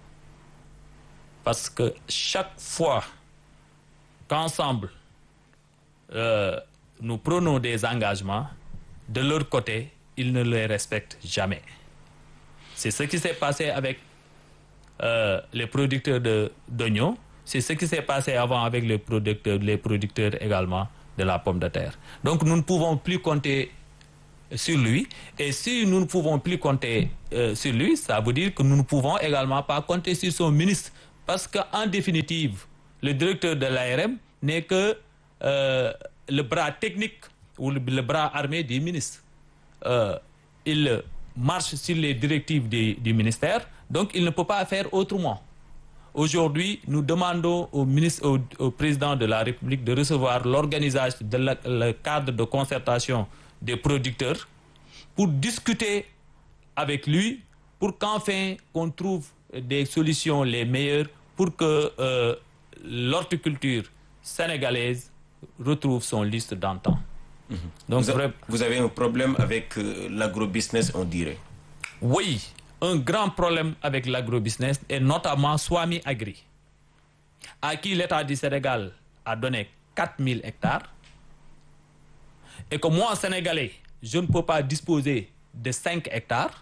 Parce que chaque fois qu'ensemble, euh, nous prenons des engagements, de leur côté, ils ne les respectent jamais. C'est ce qui s'est passé avec euh, les producteurs de- d'oignons, c'est ce qui s'est passé avant avec les producteurs, les producteurs également de la pomme de terre. Donc nous ne pouvons plus compter sur lui. Et si nous ne pouvons plus compter euh, sur lui, ça veut dire que nous ne pouvons également pas compter sur son ministre. Parce qu'en définitive, le directeur de l'ARM n'est que euh, le bras technique ou le, le bras armé du ministre. Euh, il marche sur les directives du, du ministère, donc il ne peut pas faire autrement. aujourd'hui nous demandons au ministre au, au président de la République de recevoir l'organisation de la, le cadre de concertation des producteurs pour discuter avec lui pour qu'enfin qu'on trouve des solutions les meilleures pour que euh, l'horticulture sénégalaise retrouve son liste d'antan. Donc Vous, a- vrai- vous avez un problème avec euh, l'agrobusiness, on dirait. oui, un grand problème avec l'agrobusiness et notamment Swami Agri, à qui l'État du Sénégal a donné 4000 hectares et que moi, Sénégalais, je ne peux pas disposer de 5 hectares.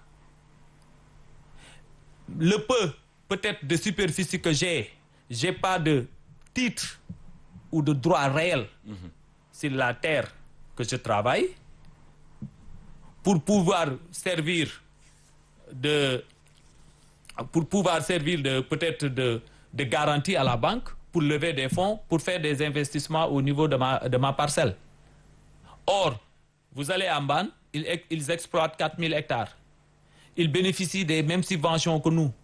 Le peu, peut-être, de superficie que j'ai, j'ai pas de titre ou de droit réel sur la terre que je travaille pour pouvoir servir de pour pouvoir servir de peut-être de, de garantie à la banque pour lever des fonds pour faire des investissements au niveau de ma, de ma parcelle. Or, vous allez à Mban, ils, ex- ils exploitent 4000 hectares. Ils bénéficient des mêmes subventions que nous.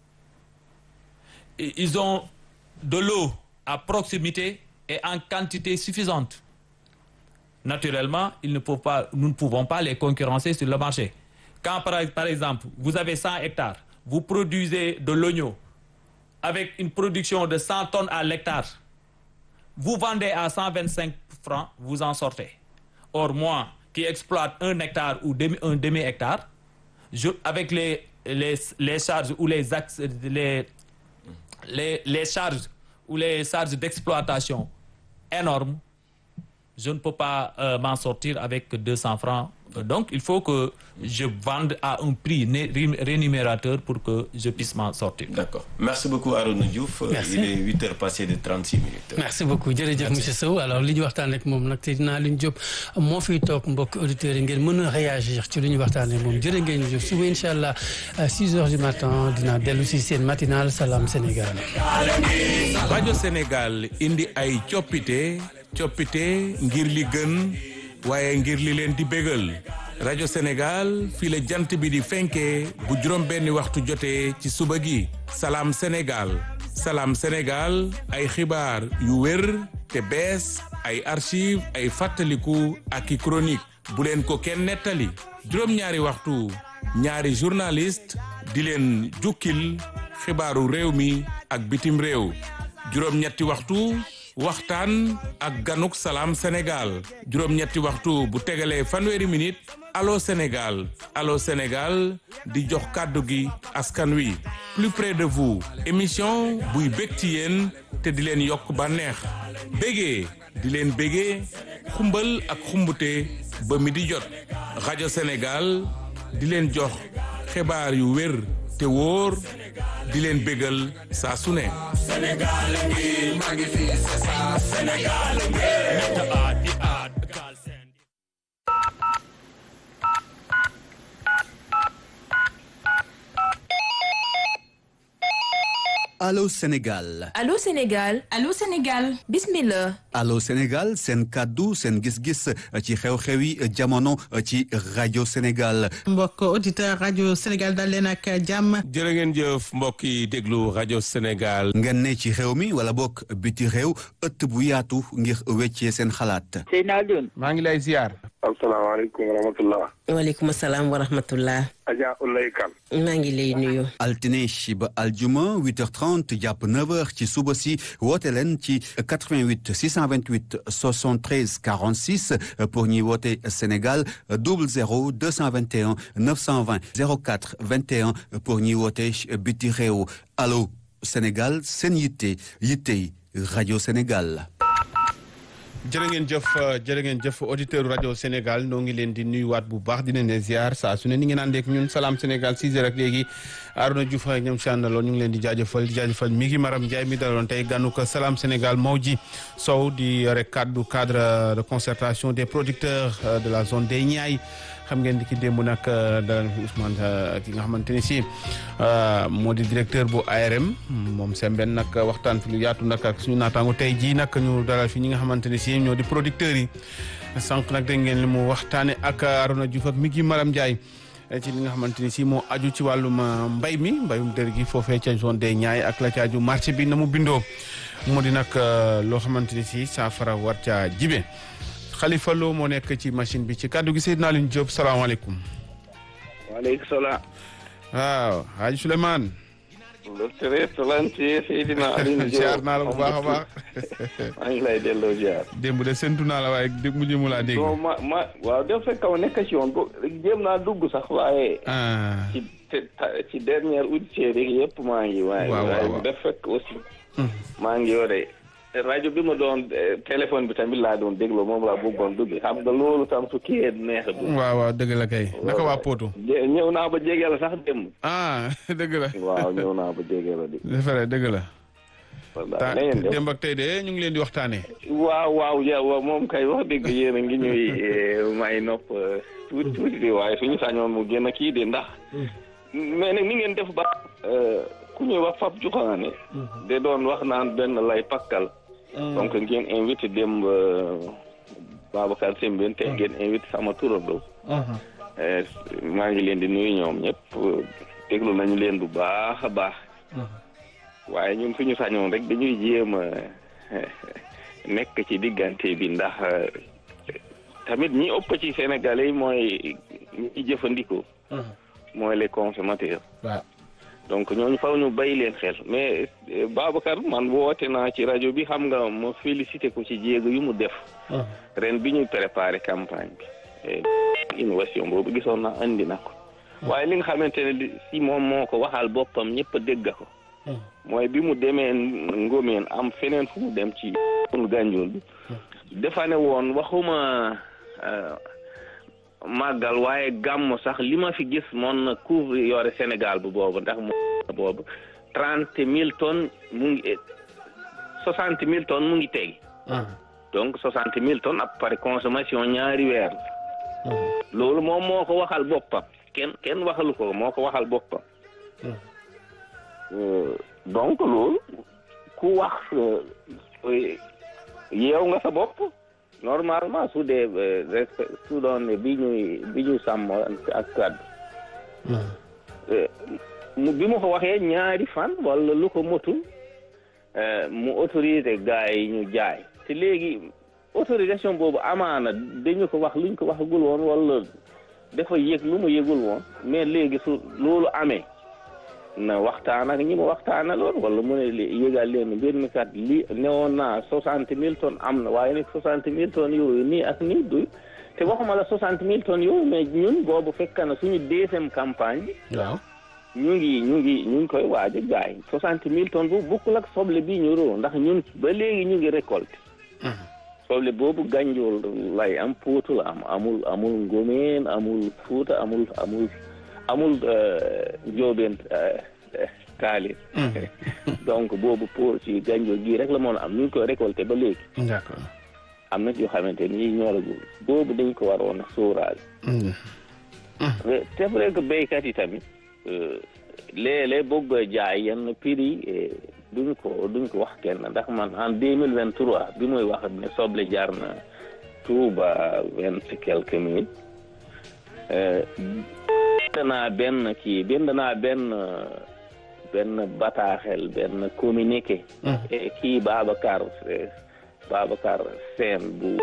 Et Ils ont de l'eau à proximité et en quantité suffisante. Naturellement, ils ne peuvent pas, nous ne pouvons pas les concurrencer sur le marché. Quand, par, par exemple, vous avez 100 hectares, vous produisez de l'oignon avec une production de 100 tonnes à l'hectare, vous vendez à 125 francs, vous en sortez. Or, moi, qui exploite un hectare ou demi- un demi-hectare, je- avec les, les, les charges ou les, axes, les, les, les charges ou les charges d'exploitation énormes, je ne peux pas euh, m'en sortir avec 200 francs. Euh, Donc, il faut que je vende à un prix né- ré- rémunérateur pour que je puisse m'en sortir. D'accord. Merci beaucoup, Arona Diouf. Euh, Merci. Il est 8 heures passées de 36 minutes. merci beaucoup jërëjëf monsieur Sow alors li ñu waxtaan ak moom nag te dinaa leen jóg moo fiy toog mbokk auditeurs yi ngeen mën a réagir ci li ñu waxtaanee moom jërë ngeen jëf suba incha allah à 6 heures du matin dinaa dellu si seen matinal Salam Sénégal. rajo Sénégal indi ay coppite coppite ngir li gën waaye ngir li leen di bégal rajo Sénégal fii la jant bi di fenkee bu juróom benni waxtu jotee ci suba gi salaam Sénégal salaam Sénégal ay xibaar yu wér te bees ay archive ay fàttaliku ak i chronique bu leen ko kenn nettali juróom-ñaari waxtu ñaari journaliste di leen jukkil xibaaru réew mi ak bitim réew juróom-ñetti waxtu waxtaan ak ganuk salaam Sénégal juróom-ñetti waxtu bu tegalee fanweeri minute allo Sénégal allo Sénégal di jox kàddu gi askan wi plus près de vous émission buy bég ci yéen te di leen yokk bànneex bégee di leen bégee xumbal ak xumbute ba mi di jot rajo Sénégal di leen jox xibaar yu wér te wóor di leen bégal saa su ne Allô Sénégal Allô Sénégal Allô Sénégal bismillah Allô Sénégal seen kàddu seen gis-gis ci xew-xewi jamono ci rajo Sénégal mbokk auditeur rajo Sénégal dal leen ak jàmm jërë ngeen jëf mbokk yi déglu rajo Sénégal ngeen ne ci xew mi wala bokk biti réew ëtt bu yaatu ngir weccee seen xalaat Seydina Alioune maa ngi lay ziar asalaamaaleykum wa rahmatullah waaleykum salaam wa rahmatullah Adja Ulay Kan maa ngi lay nuyu altine ba aljuma 8h30 jàpp 9h ci suba si woote leen ci 88 628 73 46 pour ñuy woote Sénégal 00 221 920 04 21 pour ñuy woote biti réew allo Sénégal seen yitte yittey rajo Sénégal. jërë ngeen jëf jërë ngeen jëf auditeur rajo Sénégal noo ngi leen di nuyuwaat bu baax di leen di ziar saa su ne ni ngeen àndeek ñun salaam Sénégal 6 heures ak léegi Arona Diouf ak ñoom si àndaloon ñu ngi leen di jaajëfal di jaajëfal mi ngi Maram Ndiaye mi daloon tey gànnu ko salaam Sénégal Mawji Sow di rek kaddu cadre de concertation des producteurs de la zone des Niayes xam ngeen di ki démb nag dalal fi Ousmane ki nga xamante ni si moo di directeur bu ARM moom Sembène nag waxtaan fi lu yaatu nag ak suñu naataango tey jii nag ñu dalal fi ñi nga xamante ni si ñoo di producteurs yi sànq nag dégg ngeen li mu waxtaane ak Arona Diouf ak mi ngi Maram Ndiaye ci li nga xamante ni si moo aju ci wàllum mbay mi mbayum dër gi foofee ca zone des Niayes ak la ca aju marché bi na mu bindoo moo di nag loo xamante ni si saafara war ca jibe Khalifa Lo moo nekk ci machine bi ci kàddu gi Seydina Alioune Diop salaamaaleykum. waaleykum salaam. waaw Hadj Souleymane. docteur Excellency Seydina Alioune Diop ziar naa la bu baax a baax. maa ngi lay delloo ziar. démb de séntu naa la waaye dégg mujj mu laa dégg. non ma ma waaw def fekk ma nekk ci yoon bu jéem naa dugg sax waaye. ci ci dernière auditeur yi yëpp maa ngi. waaye waaye def fekk aussi. maa ngi yore rajo bi ma doon téléphone bi tamit laa doon dégloo moom laa bëggoon dugg xam nga loolu tam su kii neex a dugg. waaw waaw dëgg la kay. naka waa Poto. ñëw naa ba jege la sax démb. ah dëgg la. waaw ñëw naa ba jege la di. c'est vrai dëgg la. voilà na ngeen def démb ak tey de ñu ngi leen di waxtaanee. waaw waaw yow moom kay wax dëgg yéen a ngi ñuy may nopp tuuti tuuti di waaye suñu sañoon mu gën a kii de ndax. mais nag ni ngeen def ba. ku ñuy wax Fap Joxaane. de doon wax naan benn lay pakkal. donc ngeen invité démb Babacar Sembène te ngeen invité sama turando. maa ngi leen di nuyu ñoom ñëpp déglu nañu leen bu baax a baax. waaye ñun suñu sañoon rek dañuy jéem a nekk ci diggante bi ndax tamit ñi ëpp ci Sénégalais yi mooy ñi jëfandikoo. mooy les consommateurs. waaw. donc ñooñu faw ñu bay leen xel mais Babacar man woote naa ci rajo bi xam nga ma félicité ko ci jéego yu mu def. ren bi ñuy préparé campagne bi. innovation boobu gisoon naa andi na ko. waaye li nga xamante ne si moom moo ko waxal boppam ñëpp a dégg ko. mooy bi mu demee Ngomeen am feneen fu mu dem ci Gànjool bi. dafa ne woon waxuma. màggal waaye gàmm sax li ma fi gis moon na couvre yore Sénégal bu boobu ndax mu boobu trente mille tonnes mu ngi soixante mille tonnes mu ngi tegi donc soixante mille tonnes à pare consommation ñaari weer loolu moom moo ko waxal boppam kenn kenn waxalu ko moo ko waxal boppam donc loolu ku wax yeew nga sa bopp normalement su dee respect su doon bi ñuy bi ñu sàmm ak kàddu bi mu ko waxee ñaari fan wala lu ko motul mu autorisé gars yi ñu jaay te léegi autorisation boobu amaana dañu ko wax luñ ko waxagul woon wala dafa yëg lu mu yëgul woon mais léegi su loolu amee na waxtaan ak ñi mu waxtaanaloon wala mu ne yëgal leen mbir mi kat li newoon naa soixante mille tonnes am na waaye nag soixante mille tonnes yooyu nii ak nii du te waxuma la soixante mille tonnes yooyu mais ñun boobu fekk na suñu deuxième campagne bi. waaw ñu ngi ñu ngi ñu ngi koy waaj a jaay soixante mille tonnes bu bukkul ak soble bii ñu roo ndax ñun ba léegi ñu ngi récolté. soble boobu gànjool lay am Potou la am amul amul Ngomeen amul Fuuta amul amul. amul njóobeen kaalis donc boobu pour ci gànjoor gii rek la moon am ñu ngi koy récolté ba léegi d'accord am na yoo xamante ni ñoragul boobu dañ ko waroon a sóoraale c'est vrai que béykat yi tamit léeg-léeg bëgg jaay yenn prix yi duñ ko duñ ko wax kenn ndax man en deux mille vingt trois bi muy wax ne soble jaar na Touba vingt quelques mille bind naa benn kii bind naa benn benn bataaxel benn communiqué kii Babacar Babacar Sène bu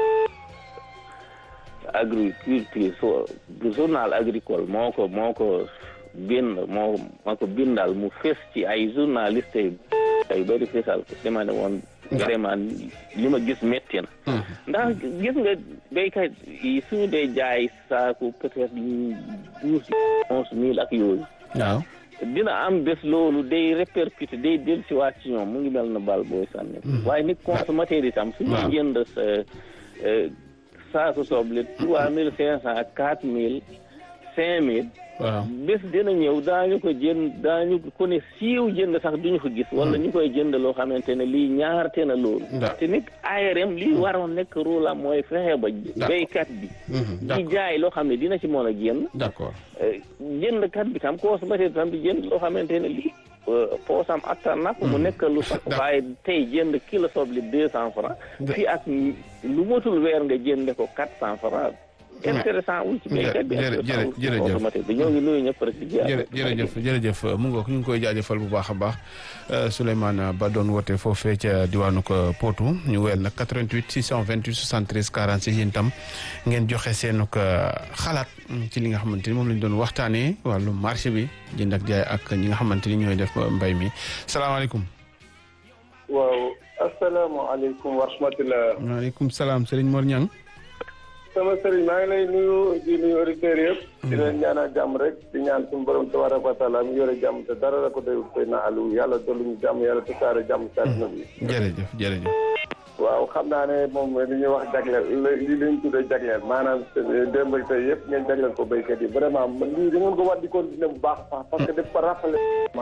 agriculture so bu journal agricole moo ko moo ko bind moo moo ko bindal mu fes ci ay journaliste ay bëri fesal ko dama ne woon vraiment li ma gis métti na ndax gis nga béykat yi suñu dee jaay saaku peut-être douze onze mille ak yooyu waaw dina am bés loolu day répercuté day del si waat ci ñoom mu ngi mel na bal booy sànni waaye nit consommateur itam suñu jënd sa saaku soble trois mille cinq cent ak quatre mille cinq mille waaw bés dina ñëw daañu ko jënd daañu ko ne siiw jënd sax duñu ko gis wala ñu koy jënd loo xamante ne lii ñaarte na loolu te nit ARM lii waroon nekk rôle am mooy fexe ba béykat bi di jaay loo xam ne dina ci mën a génn d'accord jëndkat bi tam consommateur tam di jënd loo xamante ne lii poosam attan na ko mu nekk lu sax waaye tey jënd kilo soble deux cent francs fii ak lu motul weer nga jënde ko quatre cent francs intéressant wul ci béykat bi jërë- jërë- jërëjëf. automatique bi ñoo ngi nuyu ñëpp rek di jaar jërë jërëjëf jërëjëf mu ngoog ñu ngi koy jaajëfal bu baax a baax Souleymane Ba doon woote foofee ca diwaanu ko Potou ñu weel nag 88 628 73 46 yéen tam ngeen joxe seen ko xalaat ci li nga xamante ni moom lañ doon waxtaanee wàllu marché bi jënd ak jaay ak ñi nga xamante ni ñooy def mbay mi salaamaaleykum. waaw asalaamaaleykum wa rahmatulah. waaleykum salaam Serigne Mor Niang. sama sëriñ maa ngi lay nuyu di nuyu auditeurs yëpp. di leen ñaanal jàmm rek di ñaan suñu borom tabaraka wa taala mu yore jàmm te dara la ko doyul koy na alu yàlla dolli ñu jàmm yàlla tasaare jàmm si àdduna bi. jërëjëf jërëjëf. waaw xam naa ne moom li ñuy wax jagleel li li ñu tuddee jagleel maanaam démb ak tey yëpp ngeen jagleel ko béykat yi vraiment lii da ngeen ko war di continuer bu baax a baax parce que daf ko rappelé.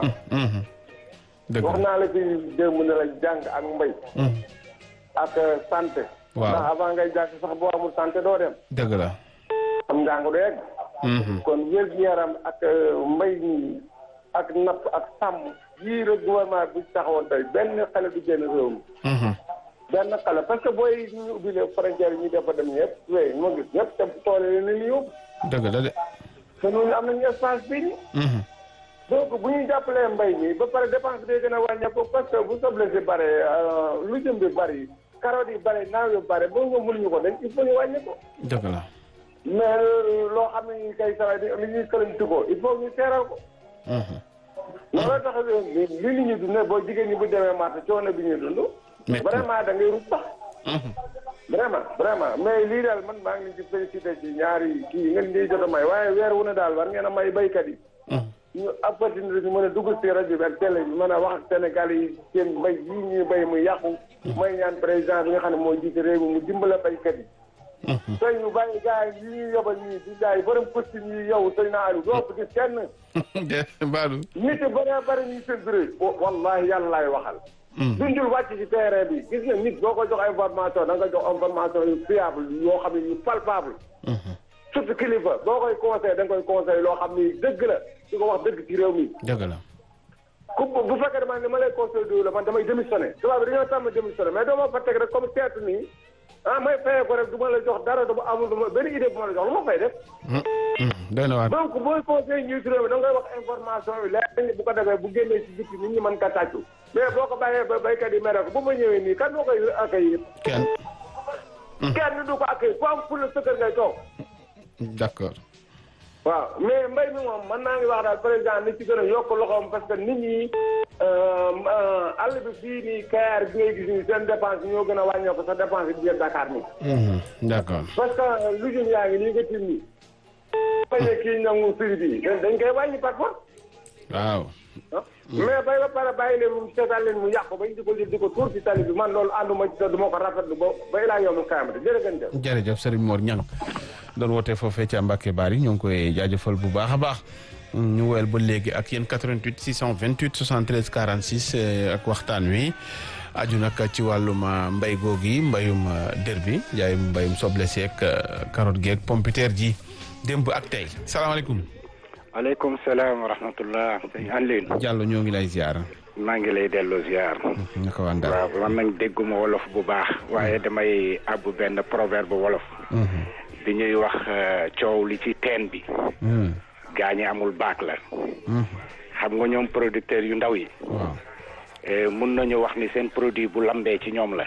dëgg wax naa la fi démb ne la jàng ak mbay. ak santé. waaw ndax avant ngay jàng sax boo amul santé doo dem. dëgg la. am njàng du yegg. kon wér-gu-yaram ak mbay mi ak napp ak sàmm yii rek gouvernement bi taxawoon tey benn xale du génn réew mi. benn xale parce que booy ñu ubbi les frontières yi ñu dafa dem ñëpp wéy ñu ma gis ñëpp te tool yi ni ñu yóbbu. dëgg la de. te ñooñu am nañu espace bii nii. donc bu ñuy jàppalee mbay mi ba pare dépense day gën a wàññeeku parce que bu soble si bare lu jëm bi bari carottes yi bare naaw yu bare boo nga mënuñu ko dañ il faut ñu wàññi ko. dëgg la. mais loo xam ne ñu kay saway li ñuy këlañtu ko il faut ñu teeral ko. loolu tax li li ñuy dundee boo jigéen ñi bu demee marché coono bi ñuy dund. vraiment da ngay rut sax. vraiment vraiment mais lii daal man maa ngi leen di félicité ci ñaari kii yi ngeen di jot a may waaye weer wu ne daal war ngeen a may baykat yi. ñu opportunité ñu mën a dugg si rajo bi ak télé bi mën a wax ak Sénégal yi seen mbay yii ñuy bay mu yàqu. may ñaan président bi nga xam ne moo jiite réew mi mu dimbala baykat yi. tey ñu bàyyi gars yi ñuy yobal ñii di jaay borom costume yi yow sëñ na Aliou doo ko gis kenn. Badou. nit yi bëree bëri ñuy seen bureau. wallahi yàlla laay waxal. dundul wàcc ci terrain bi gis nga nit boo ko jox information da nga jox information yu fiable yoo xam ne yu palpable. surtout kilifa boo koy conseil da nga koy conseil loo xam ni dëgg la di ko wax dëgg ci réew mi. dëgg la. ku bu fekkee dama ne ma lay conseil du la man damay démissionné tubaab bi dañoo tàmm démissionné mais doo ma fa teg rek comme seetu nii ah may fayee ko rek du ma la jox dara du ma amul du ma benn idée bu ma la jox lu ma fay def. doy na waar. donc booy conseil ñuy réew mi da ngay wax information yi leer bu ko defee bu génnee ci biti nit ñi mën ka tàccu mais boo ko bàyyee ba béykat yi mere ko bu ma ñëwee nii kan moo koy accueillir. kenn. kenn du ko accueillir foo am pour le sëkkër ngay toog. d'accord. waaw mais mbay mi moom man naa ngi wax daal président ni ci gën a yokk loxoom parce que nit ñi àll bi fii nii Kayar bi ngay gis nii seen dépense ñoo gën a wàññeeku sa dépense bi biir Dakar nii. d'accord. parce que lu jëm yaa ngi nii nga tim nii. bañ a kii nangu prix bi dañ koy wàññi par force. waaw. mais bay ba pare bàyyi leen mu seetaan leen mu yàqu bañ di ko di ko tuur ci tali bi man loolu ànduma ci te du ma ko rafetlu ba ba ilaa yow mi kaamate jërëjëf. jërëjëf Serigne Mor Niang doon wootee foofee ca Mbacke Bari ñoo ngi koy jaajëfal bu baax a baax ñu woyal ba léegi ak yéen 88 628 73 46 ak waxtaan wi aju nag ci wàllum mbay googi mbayum dër bi jaayum mbayum soble seeg carotte geeg pompiteer ji démb ak tey salaamaaleykum. aleykum salaam wa rahmatullah sëñ Alioune. Diallo ñoo ngi lay ziar. maa ngi lay delloo ziar. naka waa Ndar. waaw man nag dégguma wolof bu baax. waaye damay àbbu benn proverbe wolof. bi ñuy wax coow li ci teen bi. gaañi amul baak la. xam nga ñoom producteurs yu ndaw yi. waaw. mun nañu wax ni seen produit bu lambee ci ñoom la.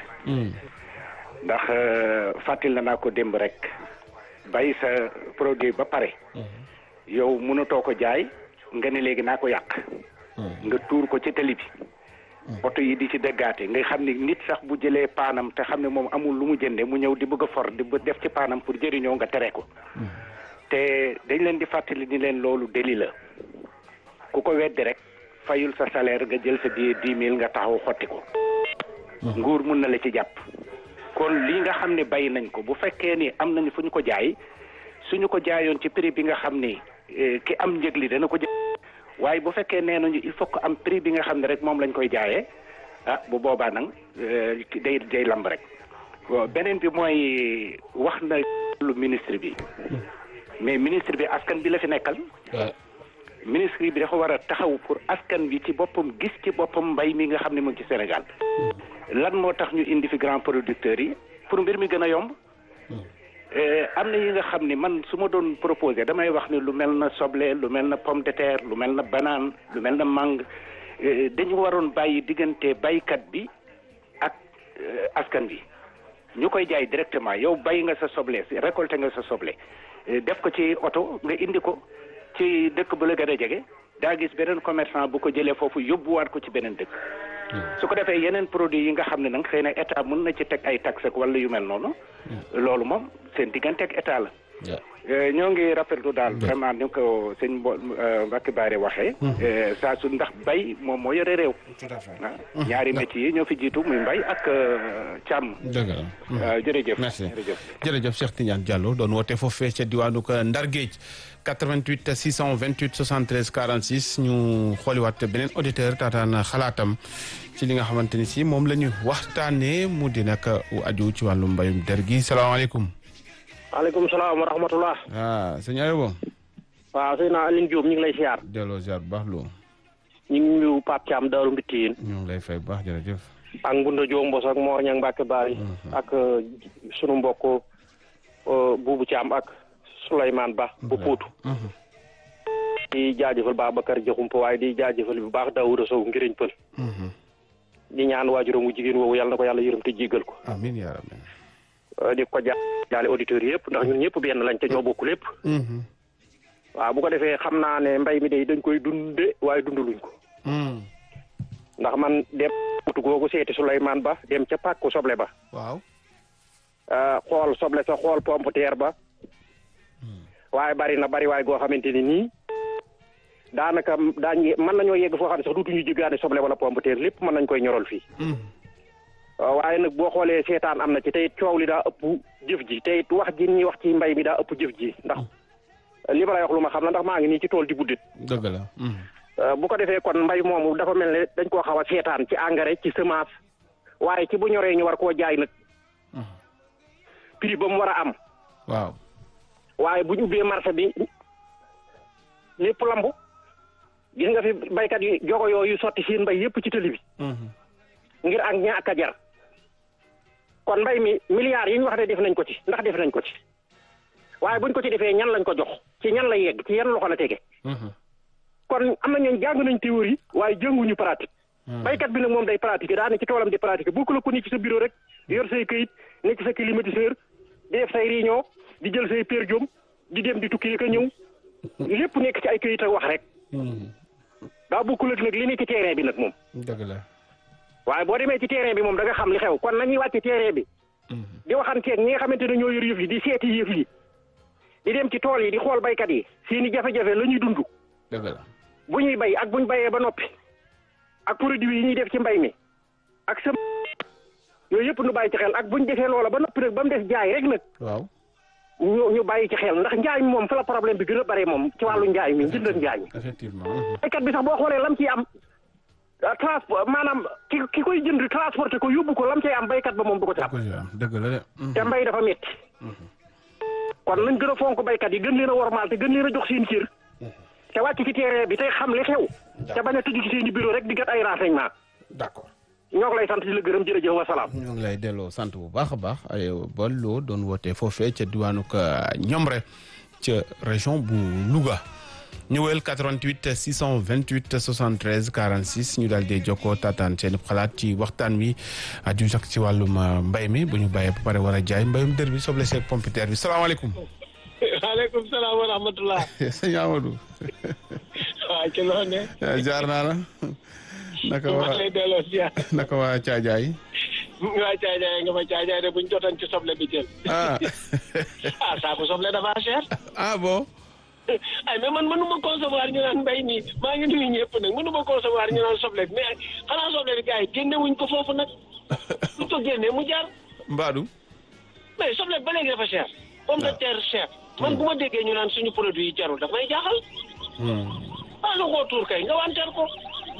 ndax fàttil na naa ko démb rek. bay sa produit ba pare. yow mënatoo ko jaay nga ne léegi naa ko yàq. nga tuur ko ci tali bi. oto yi di ci dëggaate nga xam ni nit sax bu jëlee paanam te xam ne moom amul lu mu jënde mu ñëw di bëgg a for di def ci paanam pour jëriñoo nga tere ko. te dañ leen di fàttali ni leen loolu déli la. ku ko weddi rek fayul sa salaire nga jël sa billet dix mille nga taxaw xotti ko. nguur mun na la ci jàpp. kon lii nga xam ne bàyyi nañ ko bu fekkee ni am nañu fu ñu ko jaay suñu ko jaayoon ci prix bi nga xam ni ki am njëg li dana ko jë waaye bu fekkee nee nañu il faut que am prix bi nga xam ne rek moom lañ koy jaayee ah bu boobaa nag day day lamb rek beneen bi mooy wax na lu ministre bi mais ministre bi askan bi la fi nekkal ministre bi dafa war a taxaw pour askan bi ci boppam gis ci boppam mbay mi nga xam ne mu ngi ci Sénégal lan moo tax ñu indi fi grand producteurs yi pour mbir mi gën a yomb am na yi nga xam ni man su ma doon proposé damay wax ni lu mel na soble lu mel na pomme de terre lu mel na banane lu mel na mangue dañu waroon bàyyi diggante baykat bi ak askan bi ñu koy jaay directement yow bàyyi nga sa soble récolté nga sa soble def ko ci oto nga indi ko ci dëkk bu la gën a jege daa gis beneen commerçant bu ko jëlee foofu yóbbuwaat ko ci beneen dëkk su ko defee yeneen produit yi nga xam ne nag xëy na état mën na ci teg ay taxe ak wala yu mel noonu loolu moom seen diggante ak état la ñoo ngi rafetlu daal vraiment ni ko sëñ Mbo Mbacke Baare waxee saa su ndax bay moom moo yore réew ñaari métiers yi ñoo fi jiitu muy mbay ak càmm dëgg la jërëjëf merci jërëjëf jërëjëf Cheikh Tidiane Diallo doon woote foofee ca diwaanu Ndar Géej 88 628 73 46 ñu xooliwaat beneen auditeur taataan xalaatam ci li nga xamante ni si moom la ñu waxtaanee mu di nag aju ci wàllu mbayum der gi salaamaaleykum. maaleykum salaam wa rahmatullah. ah sëñ Aybo. waaw sëñ naa Aline Diop ñu ngi lay siyaar. delloo ziar bu baax loo. ñu ngi nuyu Pape Thiam Daaru Mbittiin. ñu ngi lay fay bu baax jërëjëf. ak Mbunda Diop Mbos ak Mor Ñang Mbacke Bari. ak sunu mbokk Buubu Thiam ak Souleymane Ba bu Poutou. di jaajëfal Babacar Diakhoumpa waaye di jaajëfal bu baax Daouda Sow ngiriñ pël. di ñaan waajuram wu jigéen woowu yàlla na ko yàlla yërëm te jéggal ko. amiin yaa rabbi. di ko jaale auditeurs yëpp ndax ñun ñëpp benn lañ te ñoo bokk lépp. waaw bu ko defee xam naa ne mbay mi day dañ koy dunde waaye dunduluñ ko. ndax man dem utu googu seeti Souleymane Ba dem ca pàkku soble ba. waaw. xool soble sa xool pomme de terre ba. waaye bari na bari waaye goo xamante ni nii daanaka daañu mën nañoo yegg foo xam ne sax duutuñu jéggaane soble wala pomme de terre lépp mën nañ koy ñoral fii. waaye nag boo xoolee seetaan am na ci tey coow li daa ëpp jëf ji tey wax ji ñuy wax ci mbay mi daa ëpp jëf ji ndax li ma lay wax lu ma xam na ndax maa ngi nii ci tool di buddit dëgg la. bu ko defee kon mbay moomu dafa mel ne dañ koo xaw a seetaan ci engrais ci semence waaye ci bu ñoree ñu war koo jaay nag prix ba mu war a am. waaw. waaye bu ñu ubbee marché bi lépp lambu gis nga fi baykat yi jogo yooyu sotti seen mbay yépp ci tëli bi. ngir ak ñàkk a jar kon mbay mi milliards yi ñu wax ne def nañ ko ci ndax def nañ ko ci waaye buñ ko ci defee ñan lañ ko jox ci ñan la yegg ci yan loxo la tege. kon am na ñooñu jàng nañ théorie waaye jànguñu pratique. baykat bi nag moom day pratiquer daa ne ci toolam di pratiquer bokku la ko ni ci sa bureau rek yor say këyit ne ci sa climatiseur di def say réunion di jël say per jom di dem di tukki ka ñëw lépp nekk ci ay këyit ak wax rek. daa bokkul ak nag li ne ci terrain bi nag moom. dëgg la. waaye boo demee ci terrain bi moom da nga xam li xew kon nañuy wàcc terrain bi. di waxanteeg ñi nga xamante ne ñoo yor yëf yi di seeti yëf yi. di dem ci tool yi di xool baykat yi seeni jafe-jafe la ñuy dund. dëgg la. bu ñuy bay ak bu ñu bayee ba noppi. ak produit yi ñuy def ci mbay mi. ak sa yooyu yëpp nu bàyyi ci xel ak bu ñu defee loola ba noppi nag ba mu des jaay rek nag. waaw. ñu ñu bàyyi ci xel ndax njaay mi moom fa la problème bi gën a bare moom ci wàllu njaay mi njënd ak njaay mi. effectivement. baykat bi sax boo xoolee lam ciy am. transport maanaam ki ki koy jënd transporté ko yóbbu ko lam cay am baykat ba moom du ko ci am. dëgg la de. te mbay dafa metti kon nañ gën a fonk baykat yi gën leen a wormaal te gën leen a jox seen cër. te wàcc ci terrain bi tey xam li xew. te bañ a tëju ci seen i bureau rek di gat ay renseignement. d'accord. ñoo ngi lay sant di la gërëm jërëjëf wa salaam. ñoo ngi lay delloo sant bu baax a baax ay Bollo doon wootee foofee ca diwaanu Ñomre ca région bu Louga. ñëwel 88 628 73 46 ñu daal di jokkoo taataan seen xalaat ci waxtaan wi aju sax ci wàllum mbay mi bu ñu bàyyee ba pare war a jaay mbayum dër bi soble seeg pompiteer bi salaamaaleykum. waaleykum salaam wa rahmatulah. sëñ Amadou. waaw ci loo ne. jaar naa la. naka waa maa lay delloo ziar. naka waa Caajaay. waa Caajaay nga ma Caajaay de buñ jotoon ci soble bi jël. ah. ah saako soble dafa cher. ah bon. ay mais man mënu ma concevoir ñu naan mbay mi maa ngi nuyu ñëpp nag mënu ma concevoir ñu naan soble bi mais xanaa soble bi gars yi génne wuñ ko foofu nag lu ko génnee mu jaar. Mbadou. mais soble bi ba léegi dafa cher. pomme de terre cher. man bu ma déggee ñu naan suñu produit yi jarul daf may jaaxal. ah lu koo tuur kay nga wanteer ko.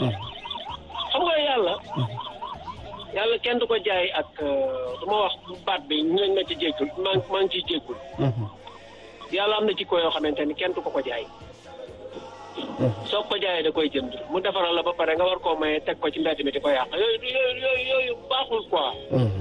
xam nga yàlla. yàlla kenn du ko jaay ak du ma wax baat bi ñu lañ ma ci jéggul maa ngi maa ngi ciy jéggul. yàlla am na ci ko yoo xamante ni kenn du ko ko jaay. soo ko jaayee da koy jënd mu defaral la ba pare nga war koo maye teg ko ci mbedd mi di ko yàq yooyu yooyu yooyu baaxul quoi.